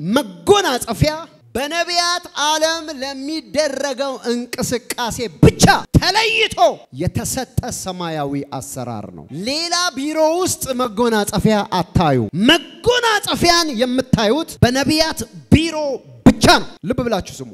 መጎናጸፊያ በነቢያት ዓለም ለሚደረገው እንቅስቃሴ ብቻ ተለይቶ የተሰጠ ሰማያዊ አሰራር ነው። ሌላ ቢሮ ውስጥ መጎናጸፊያ አታዩ። መጎናጸፊያን የምታዩት በነቢያት ቢሮ ብቻ ነው። ልብ ብላችሁ ስሙ።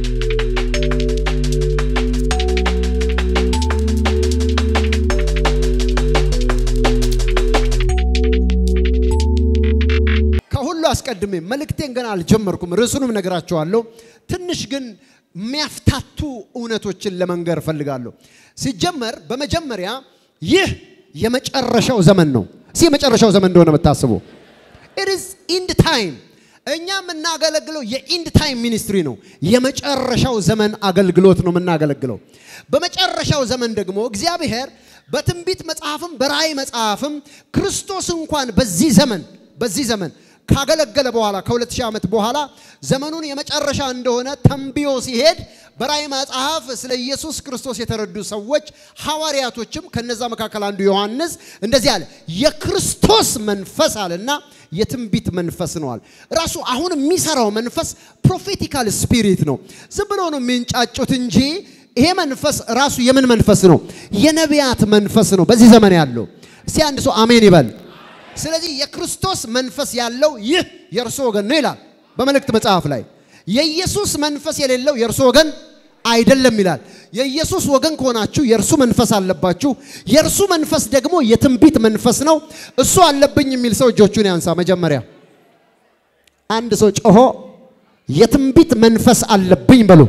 ከሁሉ አስቀድሜ መልእክቴን ገና አልጀመርኩም፣ ርዕሱንም ነግራችኋለሁ። ትንሽ ግን የሚያፍታቱ እውነቶችን ለመንገር እፈልጋለሁ። ሲጀመር በመጀመሪያ ይህ የመጨረሻው ዘመን ነው። እስኪ የመጨረሻው ዘመን እንደሆነ የምታስቡ ኢት ኢዝ ኢንድ ታይም። እኛ የምናገለግለው የኢንድ ታይም ሚኒስትሪ ነው። የመጨረሻው ዘመን አገልግሎት ነው የምናገለግለው። በመጨረሻው ዘመን ደግሞ እግዚአብሔር በትንቢት መጽሐፍም በራእይ መጽሐፍም ክርስቶስ እንኳን በዚህ ዘመን በዚህ ዘመን ካገለገለ በኋላ ከሁለት ሺህ ዓመት በኋላ ዘመኑን የመጨረሻ እንደሆነ ተንብዮ ሲሄድ በራእይ መጽሐፍ ስለ ኢየሱስ ክርስቶስ የተረዱ ሰዎች ሐዋርያቶችም ከነዛ መካከል አንዱ ዮሐንስ እንደዚህ አለ፣ የክርስቶስ መንፈስ አለና የትንቢት መንፈስ ነዋል። ራሱ አሁን የሚሰራው መንፈስ ፕሮፌቲካል ስፒሪት ነው። ዝም ብሎ ነው የሚንጫጩት እንጂ ይሄ መንፈስ ራሱ የምን መንፈስ ነው? የነቢያት መንፈስ ነው በዚህ ዘመን ያለው። እስቲ አንድ ሰው አሜን ይበል። ስለዚህ የክርስቶስ መንፈስ ያለው ይህ የእርሶ ወገን ነው ይላል በመልእክት መጽሐፍ ላይ። የኢየሱስ መንፈስ የሌለው የእርሶ ወገን አይደለም ይላል። የኢየሱስ ወገን ከሆናችሁ የእርሱ መንፈስ አለባችሁ። የእርሱ መንፈስ ደግሞ የትንቢት መንፈስ ነው። እሱ አለብኝ የሚል ሰው እጆቹን ያንሳ። መጀመሪያ አንድ ሰው ጮሆ የትንቢት መንፈስ አለብኝ በሉ።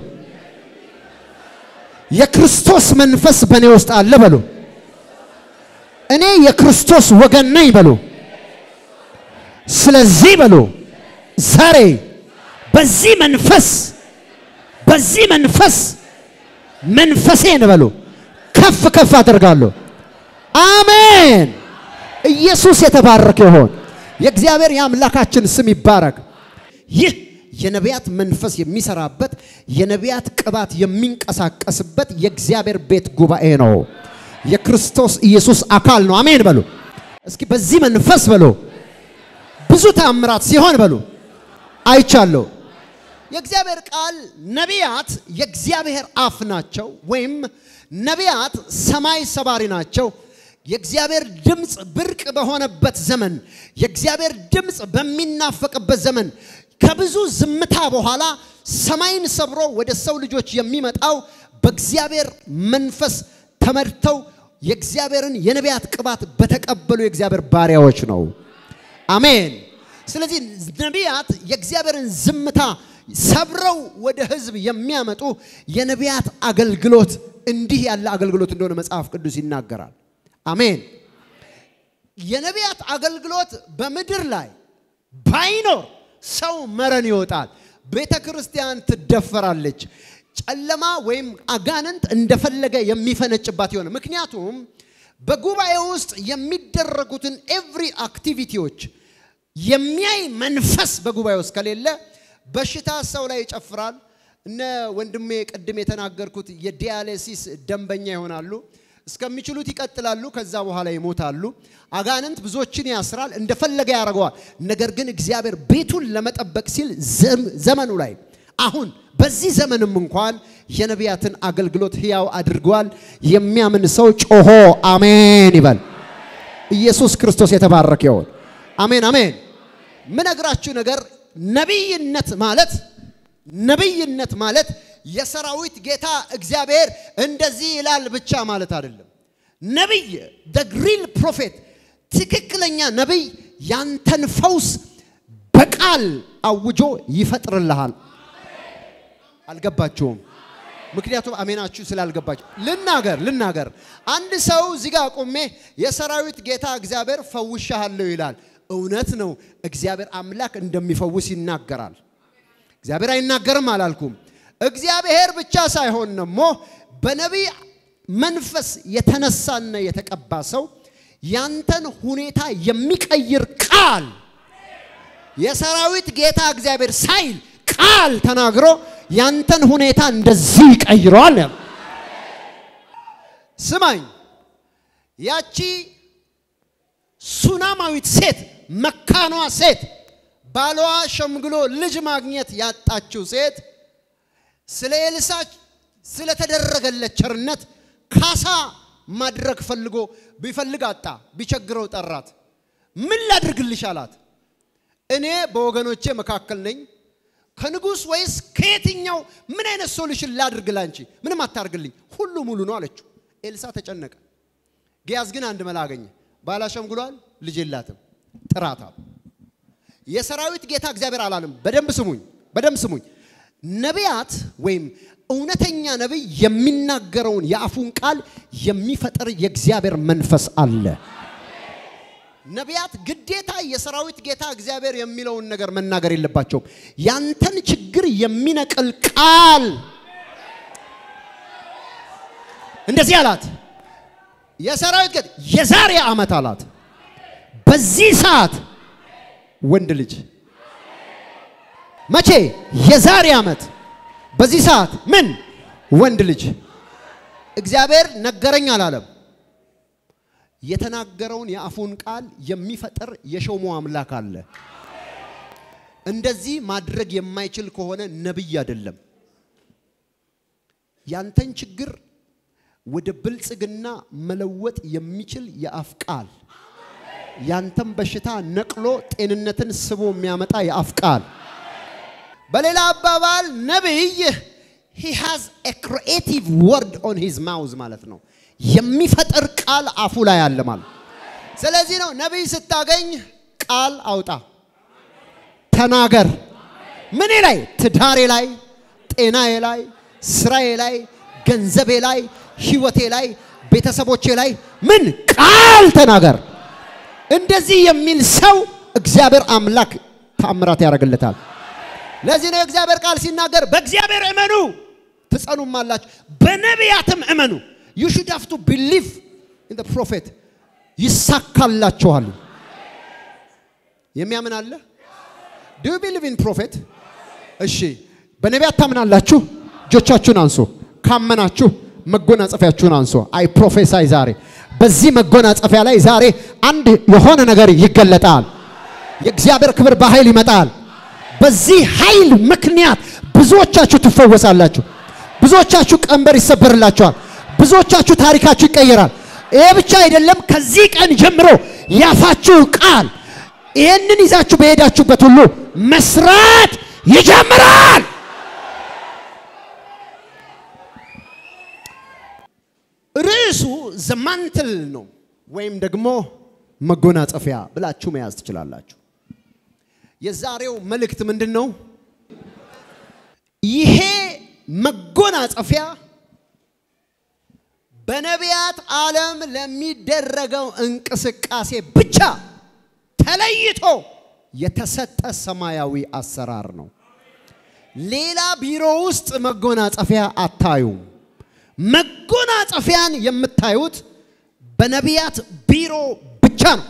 የክርስቶስ መንፈስ በእኔ ውስጥ አለ በሉ። እኔ የክርስቶስ ወገን ነኝ በሉ። ስለዚህ በሉ ዛሬ በዚህ መንፈስ በዚህ መንፈስ መንፈሴን በሉ ከፍ ከፍ አደርጋለሁ። አሜን። ኢየሱስ የተባረከ ይሆን። የእግዚአብሔር የአምላካችን ስም ይባረክ። ይህ የነቢያት መንፈስ የሚሰራበት የነቢያት ቅባት የሚንቀሳቀስበት የእግዚአብሔር ቤት ጉባኤ ነው። የክርስቶስ ኢየሱስ አካል ነው። አሜን በሉ እስኪ። በዚህ መንፈስ በሉ ብዙ ተአምራት ሲሆን በሉ አይቻለሁ። የእግዚአብሔር ቃል ነቢያት የእግዚአብሔር አፍ ናቸው፣ ወይም ነቢያት ሰማይ ሰባሪ ናቸው። የእግዚአብሔር ድምፅ ብርቅ በሆነበት ዘመን፣ የእግዚአብሔር ድምፅ በሚናፈቅበት ዘመን ከብዙ ዝምታ በኋላ ሰማይን ሰብሮ ወደ ሰው ልጆች የሚመጣው በእግዚአብሔር መንፈስ ተመድተው የእግዚአብሔርን የነቢያት ቅባት በተቀበሉ የእግዚአብሔር ባሪያዎች ነው። አሜን። ስለዚህ ነቢያት የእግዚአብሔርን ዝምታ ሰብረው ወደ ሕዝብ የሚያመጡ የነቢያት አገልግሎት እንዲህ ያለ አገልግሎት እንደሆነ መጽሐፍ ቅዱስ ይናገራል። አሜን። የነቢያት አገልግሎት በምድር ላይ ባይኖር ሰው መረን ይወጣል፣ ቤተ ክርስቲያን ትደፈራለች፣ ጨለማ ወይም አጋንንት እንደፈለገ የሚፈነጭባት የሆነ ምክንያቱም በጉባኤ ውስጥ የሚደረጉትን ኤቭሪ አክቲቪቲዎች የሚያይ መንፈስ በጉባኤ ውስጥ ከሌለ በሽታ ሰው ላይ ይጨፍራል። እነ ወንድሜ ቅድም የተናገርኩት የዲያሌሲስ ደንበኛ ይሆናሉ። እስከሚችሉት ይቀጥላሉ፣ ከዛ በኋላ ይሞታሉ። አጋንንት ብዙዎችን ያስራል፣ እንደፈለገ ያደርገዋል። ነገር ግን እግዚአብሔር ቤቱን ለመጠበቅ ሲል ዘመኑ ላይ አሁን በዚህ ዘመንም እንኳን የነቢያትን አገልግሎት ሕያው አድርገዋል። የሚያምን ሰው ጮሆ አሜን ይበል። ኢየሱስ ክርስቶስ የተባረከ ይሁን። አሜን አሜን። ምነግራችሁ ነገር ነቢይነት ማለት ነቢይነት ማለት የሰራዊት ጌታ እግዚአብሔር እንደዚህ ይላል ብቻ ማለት አይደለም። ነቢይ the real prophet ትክክለኛ ነቢይ ያንተን ፈውስ በቃል አውጆ ይፈጥርልሃል። አልገባችሁም? ምክንያቱም አሜናችሁ ስላልገባችሁ ልናገር ልናገር። አንድ ሰው እዚህ ጋር ቆሜ የሰራዊት ጌታ እግዚአብሔር ፈውሻለሁ ይላል። እውነት ነው። እግዚአብሔር አምላክ እንደሚፈውስ ይናገራል። እግዚአብሔር አይናገርም አላልኩም። እግዚአብሔር ብቻ ሳይሆን ደግሞ በነቢይ መንፈስ የተነሳና የተቀባ ሰው ያንተን ሁኔታ የሚቀይር ቃል የሰራዊት ጌታ እግዚአብሔር ሳይል ቃል ተናግሮ ያንተን ሁኔታ እንደዚህ ይቀይረዋል። ስማኝ፣ ያቺ ሱናማዊት ሴት መካኗ ሴት ባሏ ሸምግሎ ልጅ ማግኘት ያጣችው ሴት ስለ ኤልሳ ስለተደረገለት ቸርነት ካሳ ማድረግ ፈልጎ ቢፈልግ አጣ፣ ቢቸግረው ጠራት። ምን ላድርግልሽ አላት። እኔ በወገኖቼ መካከል ነኝ ከንጉሥ ወይስ ከየትኛው ምን አይነት ሶሉሽን ላድርግ ላንቺ? ምንም አታርግልኝ፣ ሁሉ ሙሉ ነው አለችው። ኤልሳ ተጨነቀ። ጊያዝ ግን አንድ መላ አገኘ። ባላ ሸምግሏል፣ ልጅ የላትም፣ ጥራታል። የሰራዊት ጌታ እግዚአብሔር አላለም። በደንብ ስሙኝ፣ በደንብ ስሙኝ። ነቢያት ወይም እውነተኛ ነቢይ የሚናገረውን የአፉን ቃል የሚፈጥር የእግዚአብሔር መንፈስ አለ። ነቢያት ግዴታ የሰራዊት ጌታ እግዚአብሔር የሚለውን ነገር መናገር የለባቸውም። ያንተን ችግር የሚነቅል ቃል እንደዚህ አላት። የሰራዊት ጌታ የዛሬ ዓመት አላት በዚህ ሰዓት ወንድ ልጅ መቼ? የዛሬ ዓመት በዚህ ሰዓት ምን ወንድ ልጅ እግዚአብሔር ነገረኝ አላለም። የተናገረውን የአፉን ቃል የሚፈጥር የሾሞ አምላክ አለ። እንደዚህ ማድረግ የማይችል ከሆነ ነቢይ አይደለም። ያንተን ችግር ወደ ብልጽግና መለወጥ የሚችል የአፍ ቃል፣ ያንተን በሽታ ነቅሎ ጤንነትን ስቦ የሚያመጣ የአፍ ቃል። በሌላ አባባል ነቢይ ሂ ሃዝ ኤ ክሪኤቲቭ ወርድ ኦን ሂዝ ማውዝ ማለት ነው። የሚፈጥር ቃል አፉ ላይ አለ ማለት። ስለዚህ ነው ነቢይ ስታገኝ ቃል አውጣ፣ ተናገር። ምኔ ላይ? ትዳሬ ላይ፣ ጤናዬ ላይ፣ ስራዬ ላይ፣ ገንዘቤ ላይ፣ ህይወቴ ላይ፣ ቤተሰቦቼ ላይ ምን ቃል ተናገር። እንደዚህ የሚል ሰው እግዚአብሔር አምላክ ተአምራት ያደርግለታል። ለዚህ ነው የእግዚአብሔር ቃል ሲናገር በእግዚአብሔር እመኑ ትጸኑም አላችሁ፣ በነቢያትም እመኑ ዩ ሹድ ሃቭ ቱ ቢሊቭ ኢን ዘ ፕሮፌት ይሳካላችኋል። የሚያምን አለ? ዱ ዩ ቢሊቭ ኢን ፕሮፌት? እሺ፣ በነቢያት ታምናላችሁ? እጆቻችሁን አንሶ ካመናችሁ መጎናጸፊያችሁን አንሶ። አይ ፕሮፌሳይ ዛሬ በዚህ መጎናጸፊያ ላይ ዛሬ አንድ የሆነ ነገር ይገለጣል። የእግዚአብሔር ክብር በኃይል ይመጣል። በዚህ ኃይል ምክንያት ብዙዎቻችሁ ትፈወሳላችሁ። ብዙዎቻችሁ ቀንበር ይሰበርላችኋል። ብዙዎቻችሁ ታሪካችሁ ይቀየራል። ይሄ ብቻ አይደለም። ከዚህ ቀን ጀምሮ ያፋችሁ ቃል ይህንን ይዛችሁ በሄዳችሁበት ሁሉ መስራት ይጀምራል። ርዕሱ ዘማንትል ነው ወይም ደግሞ መጎናጸፊያ ብላችሁ መያዝ ትችላላችሁ። የዛሬው መልእክት ምንድን ነው? ይሄ መጎናጸፊያ በነቢያት ዓለም ለሚደረገው እንቅስቃሴ ብቻ ተለይቶ የተሰጠ ሰማያዊ አሰራር ነው። ሌላ ቢሮ ውስጥ መጎናጸፊያ አታዩም። መጎናጸፊያን የምታዩት በነቢያት ቢሮ ብቻ ነው።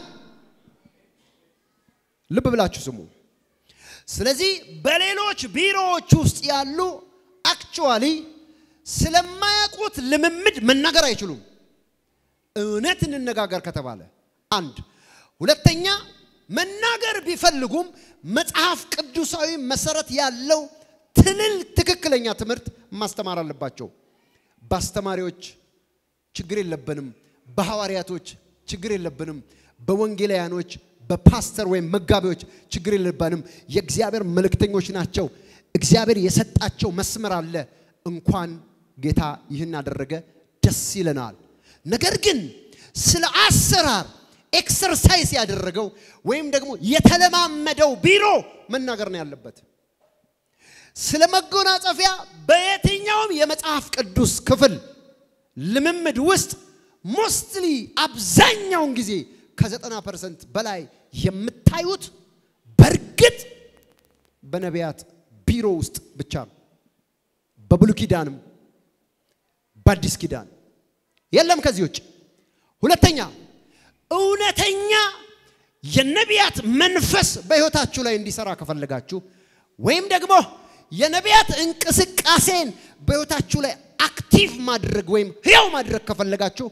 ልብ ብላችሁ ስሙ። ስለዚህ በሌሎች ቢሮዎች ውስጥ ያሉ አክቹዋሊ ስለማያውቁት ልምምድ መናገር አይችሉም። እውነት እንነጋገር ከተባለ አንድ፣ ሁለተኛ መናገር ቢፈልጉም መጽሐፍ ቅዱሳዊ መሰረት ያለው ትልል ትክክለኛ ትምህርት ማስተማር አለባቸው። በአስተማሪዎች ችግር የለብንም፣ በሐዋርያቶች ችግር የለብንም፣ በወንጌላውያኖች በፓስተር ወይም መጋቢዎች ችግር የለብንም። የእግዚአብሔር መልእክተኞች ናቸው። እግዚአብሔር የሰጣቸው መስመር አለ። እንኳን ጌታ ይህን አደረገ፣ ደስ ይለናል። ነገር ግን ስለ አሰራር ኤክሰርሳይዝ ያደረገው ወይም ደግሞ የተለማመደው ቢሮ መናገር ነው ያለበት። ስለ መጎናጸፊያ በየትኛውም የመጽሐፍ ቅዱስ ክፍል ልምምድ ውስጥ ሞስትሊ አብዛኛውን ጊዜ ከዘጠና ፐርሰንት በላይ የምታዩት በእርግጥ በነቢያት ቢሮ ውስጥ ብቻ ነው። በብሉ ኪዳንም በአዲስ ኪዳን የለም ከዚህ ውጭ። ሁለተኛ እውነተኛ የነቢያት መንፈስ በሕይወታችሁ ላይ እንዲሰራ ከፈለጋችሁ ወይም ደግሞ የነቢያት እንቅስቃሴን በሕይወታችሁ ላይ አክቲቭ ማድረግ ወይም ሕያው ማድረግ ከፈለጋችሁ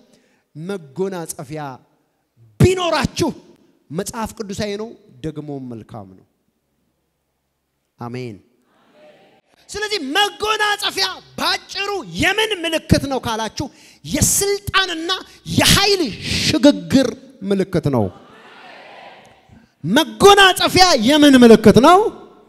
መጎናጸፊያ ቢኖራችሁ መጽሐፍ ቅዱሳዊ ነው፣ ደግሞ መልካም ነው። አሜን። ስለዚህ መጎናጸፊያ ባጭሩ የምን ምልክት ነው ካላችሁ የስልጣንና የኃይል ሽግግር ምልክት ነው። መጎናጸፊያ የምን ምልክት ነው?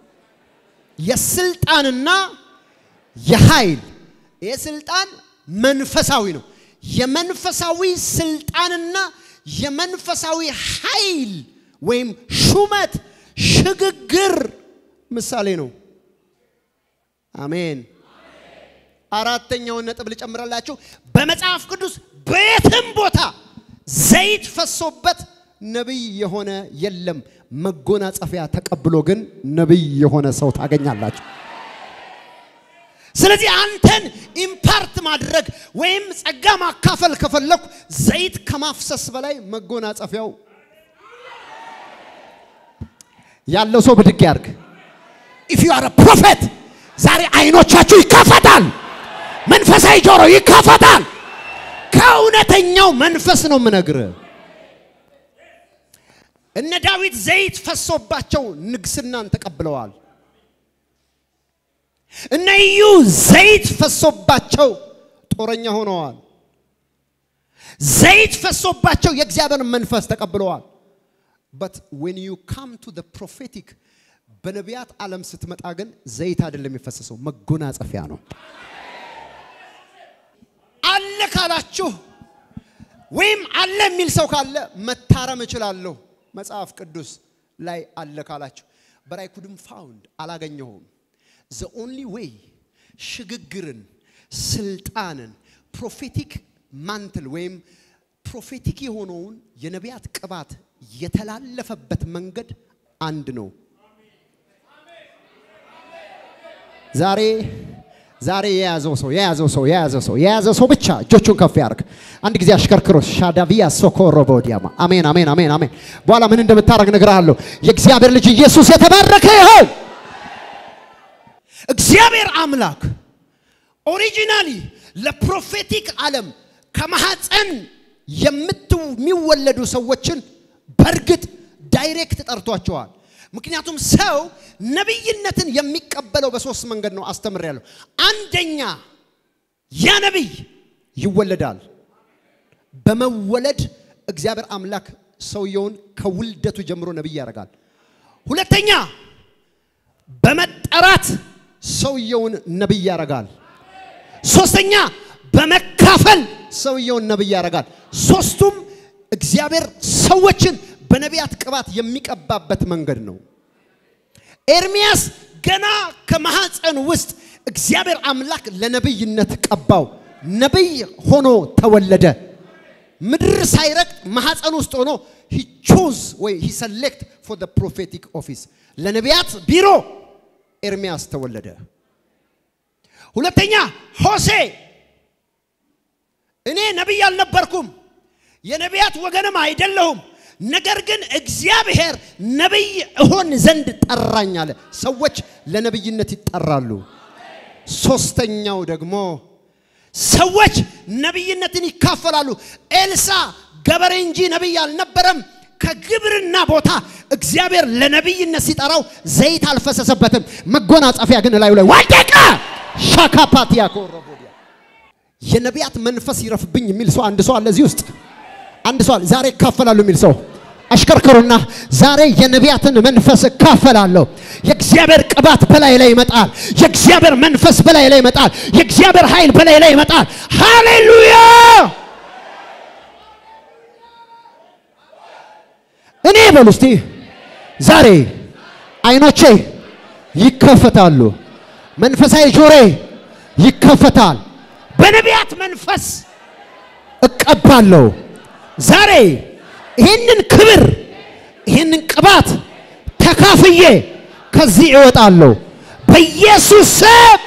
የስልጣንና የኃይል ይህ ስልጣን መንፈሳዊ ነው። የመንፈሳዊ ስልጣንና የመንፈሳዊ ኃይል ወይም ሹመት ሽግግር ምሳሌ ነው። አሜን። አራተኛውን ነጥብ ልጨምራላችሁ። በመጽሐፍ ቅዱስ በየትም ቦታ ዘይት ፈሶበት ነቢይ የሆነ የለም። መጎናጸፊያ ተቀብሎ ግን ነቢይ የሆነ ሰው ታገኛላችሁ። ስለዚህ አንተን ኢምፓርት ማድረግ ወይም ጸጋ ማካፈል ከፈለኩ ዘይት ከማፍሰስ በላይ መጎናጸፊያው ያለው ሰው ብድግ ያርግ። ኢፍ ዩ አር ፕሮፌት ዛሬ አይኖቻችሁ ይከፈታል። መንፈሳዊ ጆሮ ይከፈታል። ከእውነተኛው መንፈስ ነው የምነግርህ። እነ ዳዊት ዘይት ፈሶባቸው ንግስናን ተቀብለዋል። እነ ኢዩ ዘይት ፈሶባቸው ጦረኛ ሆነዋል። ዘይት ፈሶባቸው የእግዚአብሔር መንፈስ ተቀብለዋል። በት ዌን ዩ ካም ቱ ዘ ፕሮፌቲክ በነቢያት ዓለም ስትመጣ ግን ዘይት አይደለም የፈሰሰው፣ መጎናጸፊያ ነው። አለ ካላችሁ ወይም አለ የሚል ሰው ካለ መታረም እችላለሁ። መጽሐፍ ቅዱስ ላይ አለ ካላችሁ በራይ ኩድም ፋውንድ አላገኘሁም። ዘ ኦንሊ ዌይ ሽግግርን፣ ስልጣንን፣ ፕሮፌቲክ ማንትል ወይም ፕሮፌቲክ የሆነውን የነቢያት ቅባት የተላለፈበት መንገድ አንድ ነው። ዛሬ ዛሬ የያዘው ሰው የያዘው ሰው የያዘው ሰው የያዘው ሰው ብቻ እጆቹን ከፍ ያርግ። አንድ ጊዜ አሽከርክሮ ሻዳቪያ ሶኮሮ ቦዲያማ አሜን፣ አሜን፣ አሜን፣ አሜን። በኋላ ምን እንደምታደርግ እነግርሃለሁ። የእግዚአብሔር ልጅ ኢየሱስ የተባረከ ይሁን። እግዚአብሔር አምላክ ኦሪጂናሊ ለፕሮፌቲክ ዓለም ከማህፀን የሚወለዱ ሰዎችን በእርግጥ ዳይሬክት ጠርቷቸዋል። ምክንያቱም ሰው ነቢይነትን የሚቀበለው በሶስት መንገድ ነው አስተምሬያለሁ። አንደኛ ያ ነቢይ ይወለዳል። በመወለድ እግዚአብሔር አምላክ ሰውየውን ከውልደቱ ጀምሮ ነቢይ ያደርጋል። ሁለተኛ በመጠራት ሰውየውን ነቢይ ያደርጋል። ሶስተኛ በመካፈል ሰውየውን ነቢይ ያደርጋል። ሶስቱም እግዚአብሔር ሰዎችን በነቢያት ቅባት የሚቀባበት መንገድ ነው። ኤርሚያስ ገና ከማህፀን ውስጥ እግዚአብሔር አምላክ ለነቢይነት ቀባው። ነቢይ ሆኖ ተወለደ። ምድር ሳይረግጥ ማህፀን ውስጥ ሆኖ ሂ ቾዝ ወይ ሂ ሰሌክት ፎር ዘ ፕሮፌቲክ ኦፊስ ለነቢያት ቢሮ ኤርሚያስ ተወለደ። ሁለተኛ ሆሴ እኔ ነቢይ አልነበርኩም፣ የነቢያት ወገንም አይደለሁም ነገር ግን እግዚአብሔር ነቢይ እሆን ዘንድ ጠራኝ አለ። ሰዎች ለነቢይነት ይጠራሉ። ሶስተኛው ደግሞ ሰዎች ነቢይነትን ይካፈላሉ። ኤልሳ ገበሬ እንጂ ነቢይ አልነበረም። ከግብርና ቦታ እግዚአብሔር ለነቢይነት ሲጠራው ዘይት አልፈሰሰበትም። መጎናጸፊያ ግን ላዩ ላይ ወደቀ። ሻካፓቲያ ኮረቦዲያ የነቢያት መንፈስ ይረፍብኝ የሚል ሰው አንድ ሰው አለ እዚህ ውስጥ አንድ ሰው ዛሬ እካፈላለሁ የሚል ሰው አሽከርክሩና ዛሬ የነቢያትን መንፈስ እካፈላለሁ። የእግዚአብሔር ቅባት በላይ ላይ ይመጣል። የእግዚአብሔር መንፈስ በላይ ላይ ይመጣል። የእግዚአብሔር ኃይል በላይ ላይ ይመጣል። ሃሌሉያ! እኔ በሉ እስቲ ዛሬ አይኖቼ ይከፈታሉ። መንፈሳዊ ጆሬ ይከፈታል። በነቢያት መንፈስ እቀባለሁ። ዛሬ ይህንን ክብር ይህንን ቅባት ተካፍዬ ከዚህ እወጣለሁ በኢየሱስ ስም።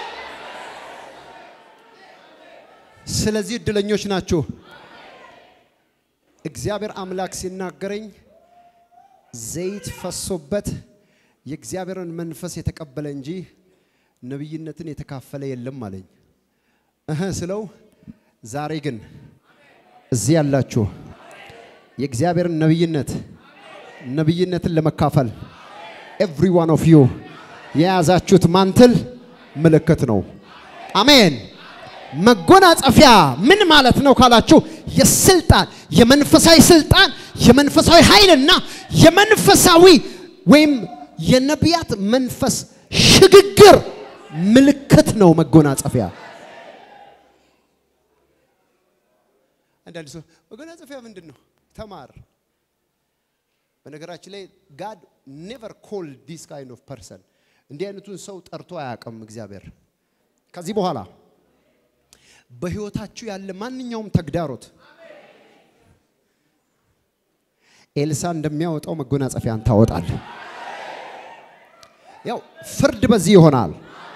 ስለዚህ እድለኞች ናችሁ። እግዚአብሔር አምላክ ሲናገረኝ ዘይት ፈሶበት የእግዚአብሔርን መንፈስ የተቀበለ እንጂ ነቢይነትን የተካፈለ የለም አለኝ። እህ ስለው ዛሬ ግን እዚህ ያላችሁ የእግዚአብሔርን ነቢይነት ነቢይነትን ለመካፈል ኤቭሪ ዋን ኦፍ ዩ የያዛችሁት ማንትል ምልክት ነው። አሜን። መጎናጸፊያ ምን ማለት ነው ካላችሁ፣ የስልጣን የመንፈሳዊ ስልጣን የመንፈሳዊ ኃይልና የመንፈሳዊ ወይም የነቢያት መንፈስ ሽግግር ምልክት ነው መጎናጸፊያ። አንዳንድ ሰው መጎናጸፊያ ምንድን ነው? ተማር። በነገራችን ላይ ጋድ ኔቨር ኮል ዲስ ካይንድ ኦፍ ፐርሰን እንዲህ አይነቱን ሰው ጠርቶ አያውቅም እግዚአብሔር። ከዚህ በኋላ በህይወታችሁ ያለ ማንኛውም ተግዳሮት ኤልሳ እንደሚያወጣው መጎናጸፊያን ታወጣል። ያው ፍርድ በዚህ ይሆናል።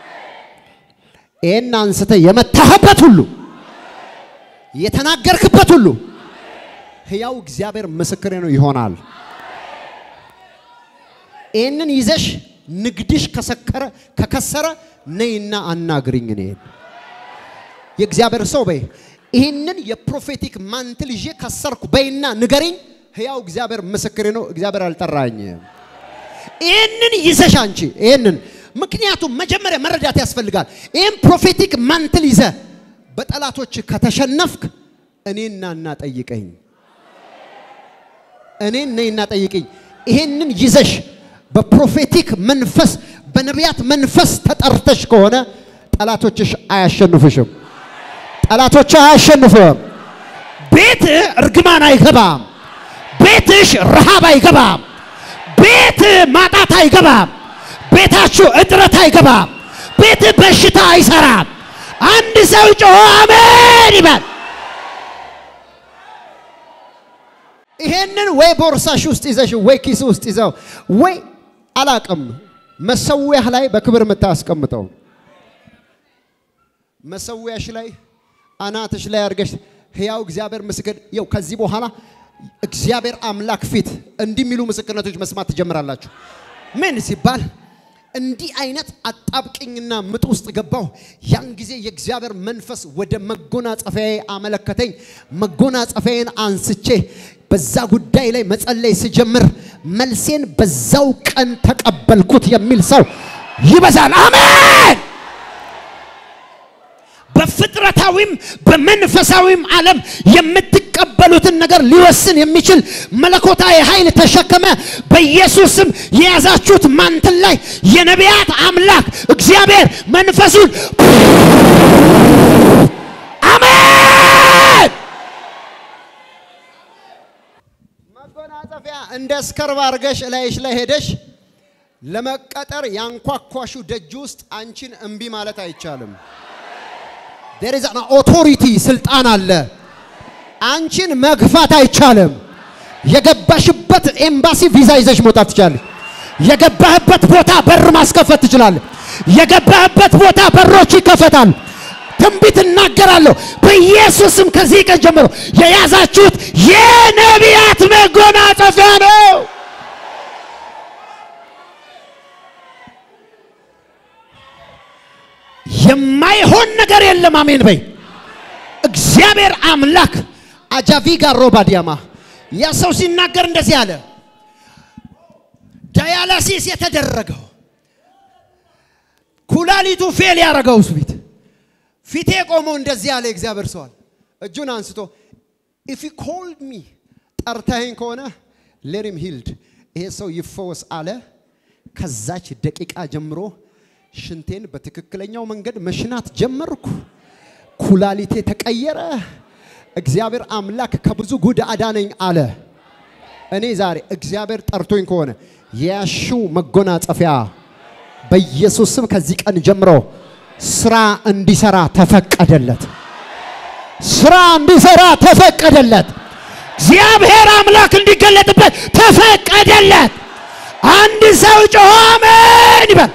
ይህን አንስተ የመታህበት ሁሉ የተናገርክበት ሁሉ ህያው እግዚአብሔር ምስክሬ ነው ይሆናል። ይህንን ይዘሽ ንግድሽ ከሰከረ ከከሰረ ነይና አናግሪኝ እኔን የእግዚአብሔር ሰው በይ ይህንን የፕሮፌቲክ ማንትል ይዤ ከሰርኩ በይና ንገሪኝ። ህያው እግዚአብሔር ምስክሬ ነው። እግዚአብሔር አልጠራኝ። ይህንን ይዘሽ አንቺ ይህንን ምክንያቱም መጀመሪያ መረዳት ያስፈልጋል። ይህን ፕሮፌቲክ ማንትል ይዘ በጠላቶች ከተሸነፍክ እኔና እና ጠይቀኝ፣ እኔን ነይና ጠይቀኝ። ይህንን ይዘሽ በፕሮፌቲክ መንፈስ በነቢያት መንፈስ ተጠርተሽ ከሆነ ጠላቶችሽ አያሸንፉሽም። ጠላቶች አያሸንፉም። ቤትህ እርግማን አይገባም። ቤትሽ ረሃብ አይገባም። ቤት ማጣት አይገባም። ቤታችሁ እጥረት አይገባም። ቤት በሽታ አይሰራም። አንድ ሰው ጮሆ አሜን ይበል። ይሄንን ወይ ቦርሳሽ ውስጥ ይዘሽ ወይ ኪስ ውስጥ ይዘው ወይ አላቅም መሰዊያህ ላይ በክብር የምታስቀምጠው መሰዊያሽ ላይ አናትሽ ላይ አድርገሽ ህያው እግዚአብሔር ምስክር ይው ከዚህ በኋላ እግዚአብሔር አምላክ ፊት እንዲህ የሚሉ ምስክርነቶች መስማት ትጀምራላችሁ። ምን ሲባል እንዲህ አይነት አጣብቅኝና ምጥ ውስጥ ገባሁ። ያን ጊዜ የእግዚአብሔር መንፈስ ወደ መጎናጸፊያዬ አመለከተኝ። መጎናጸፊያዬን አንስቼ በዛ ጉዳይ ላይ መጸለይ ስጀምር መልሴን በዛው ቀን ተቀበልኩት የሚል ሰው ይበዛል። አሜን። በፍጥረታዊም በመንፈሳዊም ዓለም የምትቀበሉትን ነገር ሊወስን የሚችል መለኮታዊ ኃይል ተሸከመ። በኢየሱስም የያዛችሁት ማንትን ላይ የነቢያት አምላክ እግዚአብሔር መንፈሱን አሜን። መጎናጸፊያ እንደ እስከርብ አድርገሽ እላይሽ ላይ ሄደሽ ለመቀጠር ያንኳኳሹ ደጅ ውስጥ አንቺን እምቢ ማለት አይቻልም። ዴር ኢዝ አን ኦቶሪቲ ስልጣን አለ። አንቺን መግፋት አይቻልም። የገባሽበት ኤምባሲ ቪዛ ይዘሽ መውጣት ትችላለሽ። የገባህበት ቦታ በር ማስከፈት ትችላለህ። የገባህበት ቦታ በሮች ይከፈታል። ትንቢት እናገራለሁ በኢየሱስም ከዚህ ቀን ጀምሮ የያዛችሁት የነቢያት መጎናጸፊያ ነው። የማይሆን ነገር የለም። አሜን በይ። እግዚአብሔር አምላክ አጃቪጋ ሮባዲያማ ያ ሰው ሲናገር እንደዚህ አለ። ዳያላሲስ የተደረገው ኩላሊቱ ፌል ያደረገው ፊት ፊቴ ቆሞ እንደዚህ አለ። እግዚአብሔር ሰዋል እጁን አንስቶ ኢፍ ዩ ኮልድ ሚ ጠርተኸኝ ከሆነ ሌሪም ሂልድ ይሄ ሰው ይፈወስ አለ። ከዛች ደቂቃ ጀምሮ ሽንቴን በትክክለኛው መንገድ መሽናት ጀመርኩ። ኩላሊቴ ተቀየረ። እግዚአብሔር አምላክ ከብዙ ጉድ አዳነኝ አለ። እኔ ዛሬ እግዚአብሔር ጠርቶኝ ከሆነ የያሽው መጎናጸፊያ በኢየሱስ ስም ከዚህ ቀን ጀምሮ ስራ እንዲሰራ ተፈቀደለት። ስራ እንዲሰራ ተፈቀደለት። እግዚአብሔር አምላክ እንዲገለጥበት ተፈቀደለት። አንድ ሰው ጮሆ አሜን ይበል።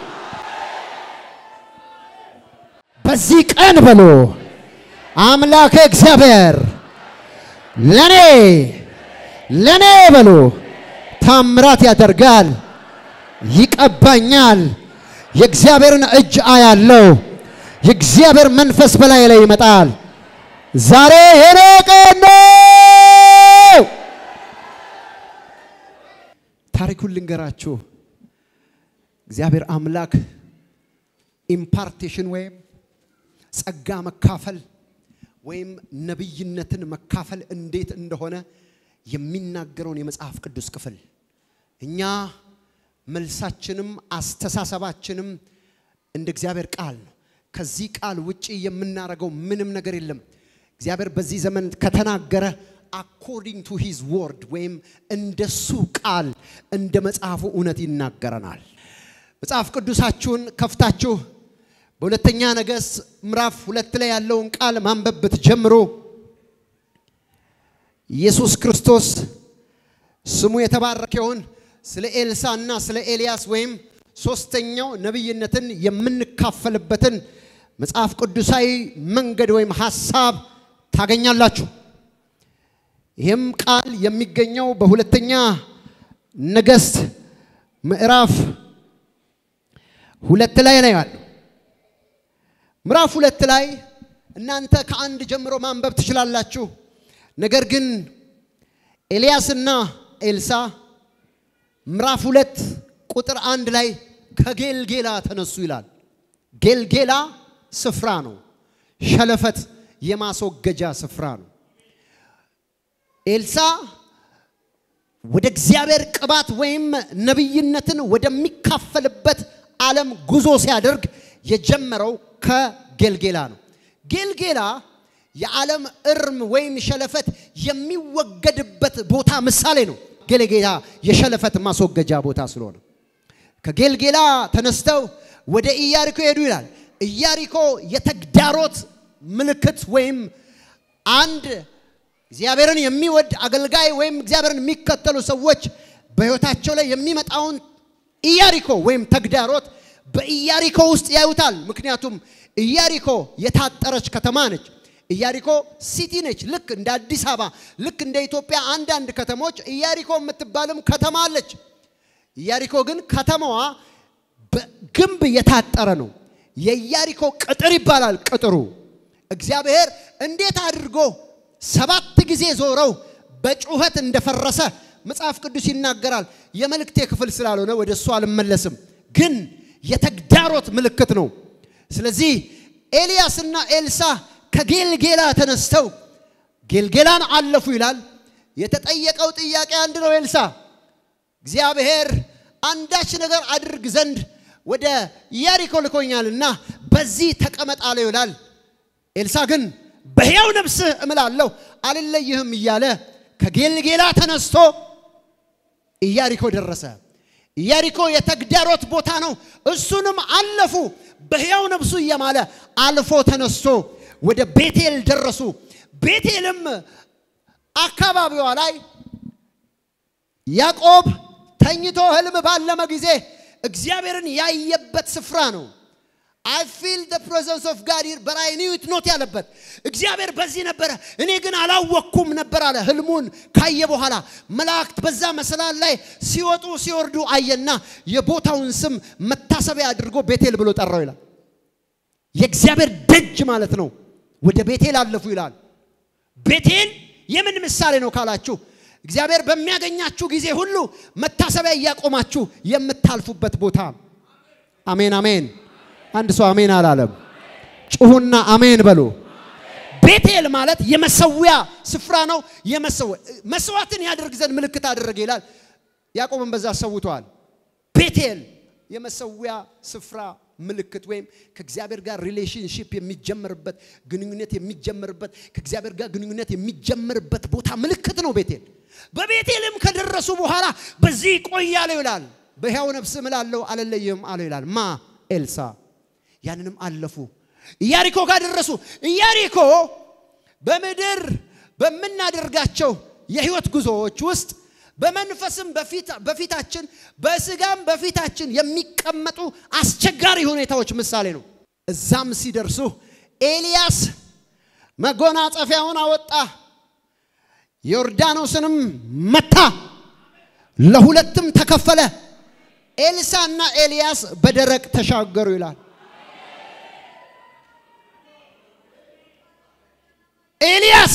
በዚህ ቀን በሎ አምላክ እግዚአብሔር ለኔ ለኔ በሎ ታምራት ያደርጋል፣ ይቀባኛል። የእግዚአብሔርን እጅ አያለው። የእግዚአብሔር መንፈስ በላይ ላይ ይመጣል። ዛሬ የኔ ቀን ነው። ታሪኩን ልንገራችሁ። እግዚአብሔር አምላክ ኢምፓርቴሽን ወይም ጸጋ መካፈል ወይም ነቢይነትን መካፈል እንዴት እንደሆነ የሚናገረውን የመጽሐፍ ቅዱስ ክፍል እኛ መልሳችንም አስተሳሰባችንም እንደ እግዚአብሔር ቃል ነው። ከዚህ ቃል ውጪ የምናደርገው ምንም ነገር የለም። እግዚአብሔር በዚህ ዘመን ከተናገረ አኮርዲንግ ቱ ሂዝ ወርድ ወይም እንደሱ ቃል እንደ መጽሐፉ እውነት ይናገረናል። መጽሐፍ ቅዱሳችሁን ከፍታችሁ በሁለተኛ ነገሥት ምዕራፍ ሁለት ላይ ያለውን ቃል ማንበብ ብትጀምሩ ኢየሱስ ክርስቶስ ስሙ የተባረከ ይሁን ስለ ኤልሳ እና ስለ ኤልያስ ወይም ሶስተኛው ነቢይነትን የምንካፈልበትን መጽሐፍ ቅዱሳዊ መንገድ ወይም ሐሳብ ታገኛላችሁ። ይህም ቃል የሚገኘው በሁለተኛ ነገሥት ምዕራፍ ሁለት ላይ ነው ያለው። ምዕራፍ ሁለት ላይ እናንተ ከአንድ ጀምሮ ማንበብ ትችላላችሁ። ነገር ግን ኤልያስና ኤልሳ ምዕራፍ ሁለት ቁጥር አንድ ላይ ከጌልጌላ ተነሱ ይላል። ጌልጌላ ስፍራ ነው። ሸለፈት የማስወገጃ ስፍራ ነው። ኤልሳ ወደ እግዚአብሔር ቅባት ወይም ነቢይነትን ወደሚካፈልበት ዓለም ጉዞ ሲያደርግ የጀመረው ከጌልጌላ ነው። ጌልጌላ የዓለም እርም ወይም ሸለፈት የሚወገድበት ቦታ ምሳሌ ነው። ጌልጌላ የሸለፈት ማስወገጃ ቦታ ስለሆነ ከጌልጌላ ተነስተው ወደ ኢያሪኮ ሄዱ ይላል። ኢያሪኮ የተግዳሮት ምልክት ወይም አንድ እግዚአብሔርን የሚወድ አገልጋይ ወይም እግዚአብሔርን የሚከተሉ ሰዎች በሕይወታቸው ላይ የሚመጣውን ኢያሪኮ ወይም ተግዳሮት በኢያሪኮ ውስጥ ያዩታል። ምክንያቱም ኢያሪኮ የታጠረች ከተማ ነች። ኢያሪኮ ሲቲ ነች። ልክ እንደ አዲስ አበባ፣ ልክ እንደ ኢትዮጵያ አንዳንድ ከተሞች ኢያሪኮ የምትባልም ከተማ አለች። ኢያሪኮ ግን ከተማዋ በግንብ የታጠረ ነው። የኢያሪኮ ቅጥር ይባላል። ቅጥሩ እግዚአብሔር እንዴት አድርጎ ሰባት ጊዜ ዞረው በጩኸት እንደፈረሰ መጽሐፍ ቅዱስ ይናገራል። የመልእክቴ ክፍል ስላልሆነ ወደ እሱ አልመለስም፣ ግን የተግዳሮት ምልክት ነው። ስለዚህ ኤልያስና ኤልሳ ከጌልጌላ ተነስተው ጌልጌላን አለፉ ይላል። የተጠየቀው ጥያቄ አንድ ነው። ኤልሳ እግዚአብሔር አንዳች ነገር አድርግ ዘንድ ወደ ኢያሪኮ ልኮኛልና በዚህ ተቀመጥ አለው ይላል። ኤልሳ ግን በሕያው ነፍስህ እምላለሁ አልለይህም እያለ ከጌልጌላ ተነስቶ ኢያሪኮ ደረሰ። ኢያሪኮ የተግዳሮት ቦታ ነው። እሱንም አለፉ። በሕያው ነፍሱ እየማለ አልፎ ተነስቶ ወደ ቤቴል ደረሱ። ቤቴልም አካባቢዋ ላይ ያዕቆብ ተኝቶ ህልም ባለመ ጊዜ እግዚአብሔርን ያየበት ስፍራ ነው። አይ ፊል ደ ፕሬዘንስ ኦፍ ጋድ ሂር በት አይ ኒው ኢት ኖት ያለበት እግዚአብሔር በዚህ ነበረ፣ እኔ ግን አላወቅኩም ነበር አለ። ህልሙን ካየ በኋላ መላእክት በዛ መሰላል ላይ ሲወጡ ሲወርዱ አየና የቦታውን ስም መታሰቢያ አድርጎ ቤቴል ብሎ ጠራው ይላል። የእግዚአብሔር ደጅ ማለት ነው። ወደ ቤቴል አለፉ ይላል። ቤቴል የምን ምሳሌ ነው ካላችሁ እግዚአብሔር በሚያገኛችሁ ጊዜ ሁሉ መታሰቢያ እያቆማችሁ የምታልፉበት ቦታ። አሜን አሜን። አንድ ሰው አሜን አላለም። ጩሁና አሜን በሉ። ቤቴል ማለት የመሰዊያ ስፍራ ነው። መስዋዕትን ያደርግ ዘንድ ምልክት አደረገ ይላል። ያዕቆብን በዛ ሰውተዋል። ቤቴል የመሰዊያ ስፍራ ምልክት ወይም ከእግዚአብሔር ጋር ሪሌሽንሽፕ የሚጀመርበት ግንኙነት የሚጀመርበት ከእግዚአብሔር ጋር ግንኙነት የሚጀመርበት ቦታ ምልክት ነው ቤቴል። በቤቴልም ከደረሱ በኋላ በዚህ ቆያለሁ ይላል። በሕያው ነፍስ እምላለሁ አልለይህም አለው ይላል። ማ ኤልሳ ያንንም አለፉ። ኢያሪኮ ጋር ደረሱ። ኢያሪኮ በምድር በምናደርጋቸው የህይወት ጉዞዎች ውስጥ በመንፈስም በፊታችን በስጋም በፊታችን የሚቀመጡ አስቸጋሪ ሁኔታዎች ምሳሌ ነው። እዛም ሲደርሱ ኤልያስ መጎናጸፊያውን አወጣ፣ ዮርዳኖስንም መታ፣ ለሁለትም ተከፈለ። ኤልሳና ኤልያስ በደረቅ ተሻገሩ ይላል። ኤልያስ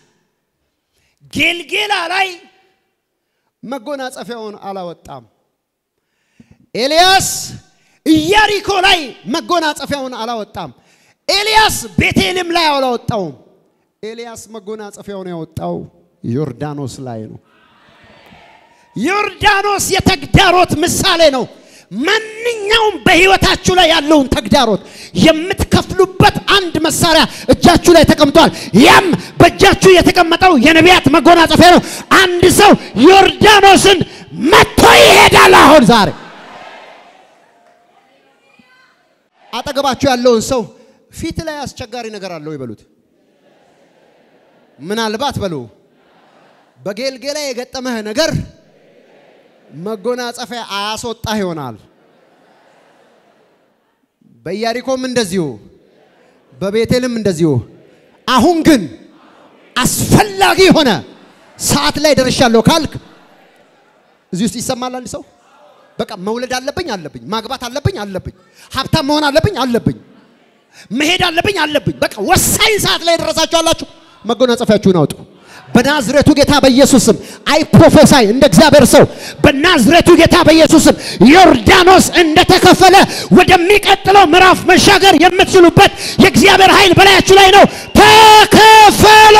ጌልጌላ ላይ መጎናጸፊያውን አላወጣም። ኤልያስ ኢያሪኮ ላይ መጎናጸፊያውን አላወጣም። ኤልያስ ቤቴልም ላይ አላወጣውም። ኤልያስ መጎናጸፊያውን ያወጣው ዮርዳኖስ ላይ ነው። ዮርዳኖስ የተግዳሮት ምሳሌ ነው። ማንኛውም በህይወታችሁ ላይ ያለውን ተግዳሮት የምትከፍሉበት አንድ መሳሪያ እጃችሁ ላይ ተቀምጧል። ያም በእጃችሁ የተቀመጠው የነቢያት መጎናጸፊያ ነው። አንድ ሰው ዮርዳኖስን መጥቶ ይሄዳል። አሁን ዛሬ አጠገባችሁ ያለውን ሰው ፊት ላይ አስቸጋሪ ነገር አለው ይበሉት። ምናልባት በሉ በጌልጌላ የገጠመህ ነገር መጎናጸፊያ አያስወጣህ ይሆናል። በኢያሪኮም እንደዚሁ፣ በቤቴልም እንደዚሁ። አሁን ግን አስፈላጊ የሆነ ሰዓት ላይ ደርሻለሁ ካልክ እዚህ ውስጥ ይሰማል። አንድ ሰው በቃ መውለድ አለብኝ አለብኝ፣ ማግባት አለብኝ አለብኝ፣ ሀብታም መሆን አለብኝ አለብኝ፣ መሄድ አለብኝ አለብኝ። በቃ ወሳኝ ሰዓት ላይ ደረሳችሁ አላችሁ። መጎናጸፊያችሁን አውጡ። በናዝሬቱ ጌታ በኢየሱስም አይ ፕሮፌሳይ እንደ እግዚአብሔር ሰው በናዝሬቱ ጌታ በኢየሱስም ዮርዳኖስ እንደተከፈለ ወደሚቀጥለው ምዕራፍ መሻገር የምትችሉበት የእግዚአብሔር ኃይል በላያችሁ ላይ ነው። ተከፈለ።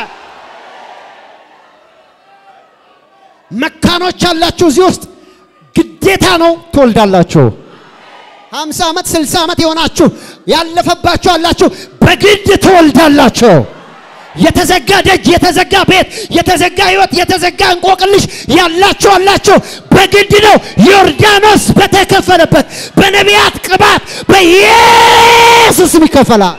መካኖች አላችሁ እዚህ ውስጥ ግዴታ ነው ትወልዳላችሁ። ሀምሳ ዓመት ስልሳ ዓመት የሆናችሁ ያለፈባችሁ አላችሁ፣ በግድ ትወልዳላችሁ። የተዘጋ ደጅ፣ የተዘጋ ቤት፣ የተዘጋ ህይወት፣ የተዘጋ እንቆቅልሽ ያላችሁ አላችሁ። በግድ ነው። ዮርዳኖስ በተከፈለበት በነቢያት ቅባት በኢየሱስም ይከፈላል።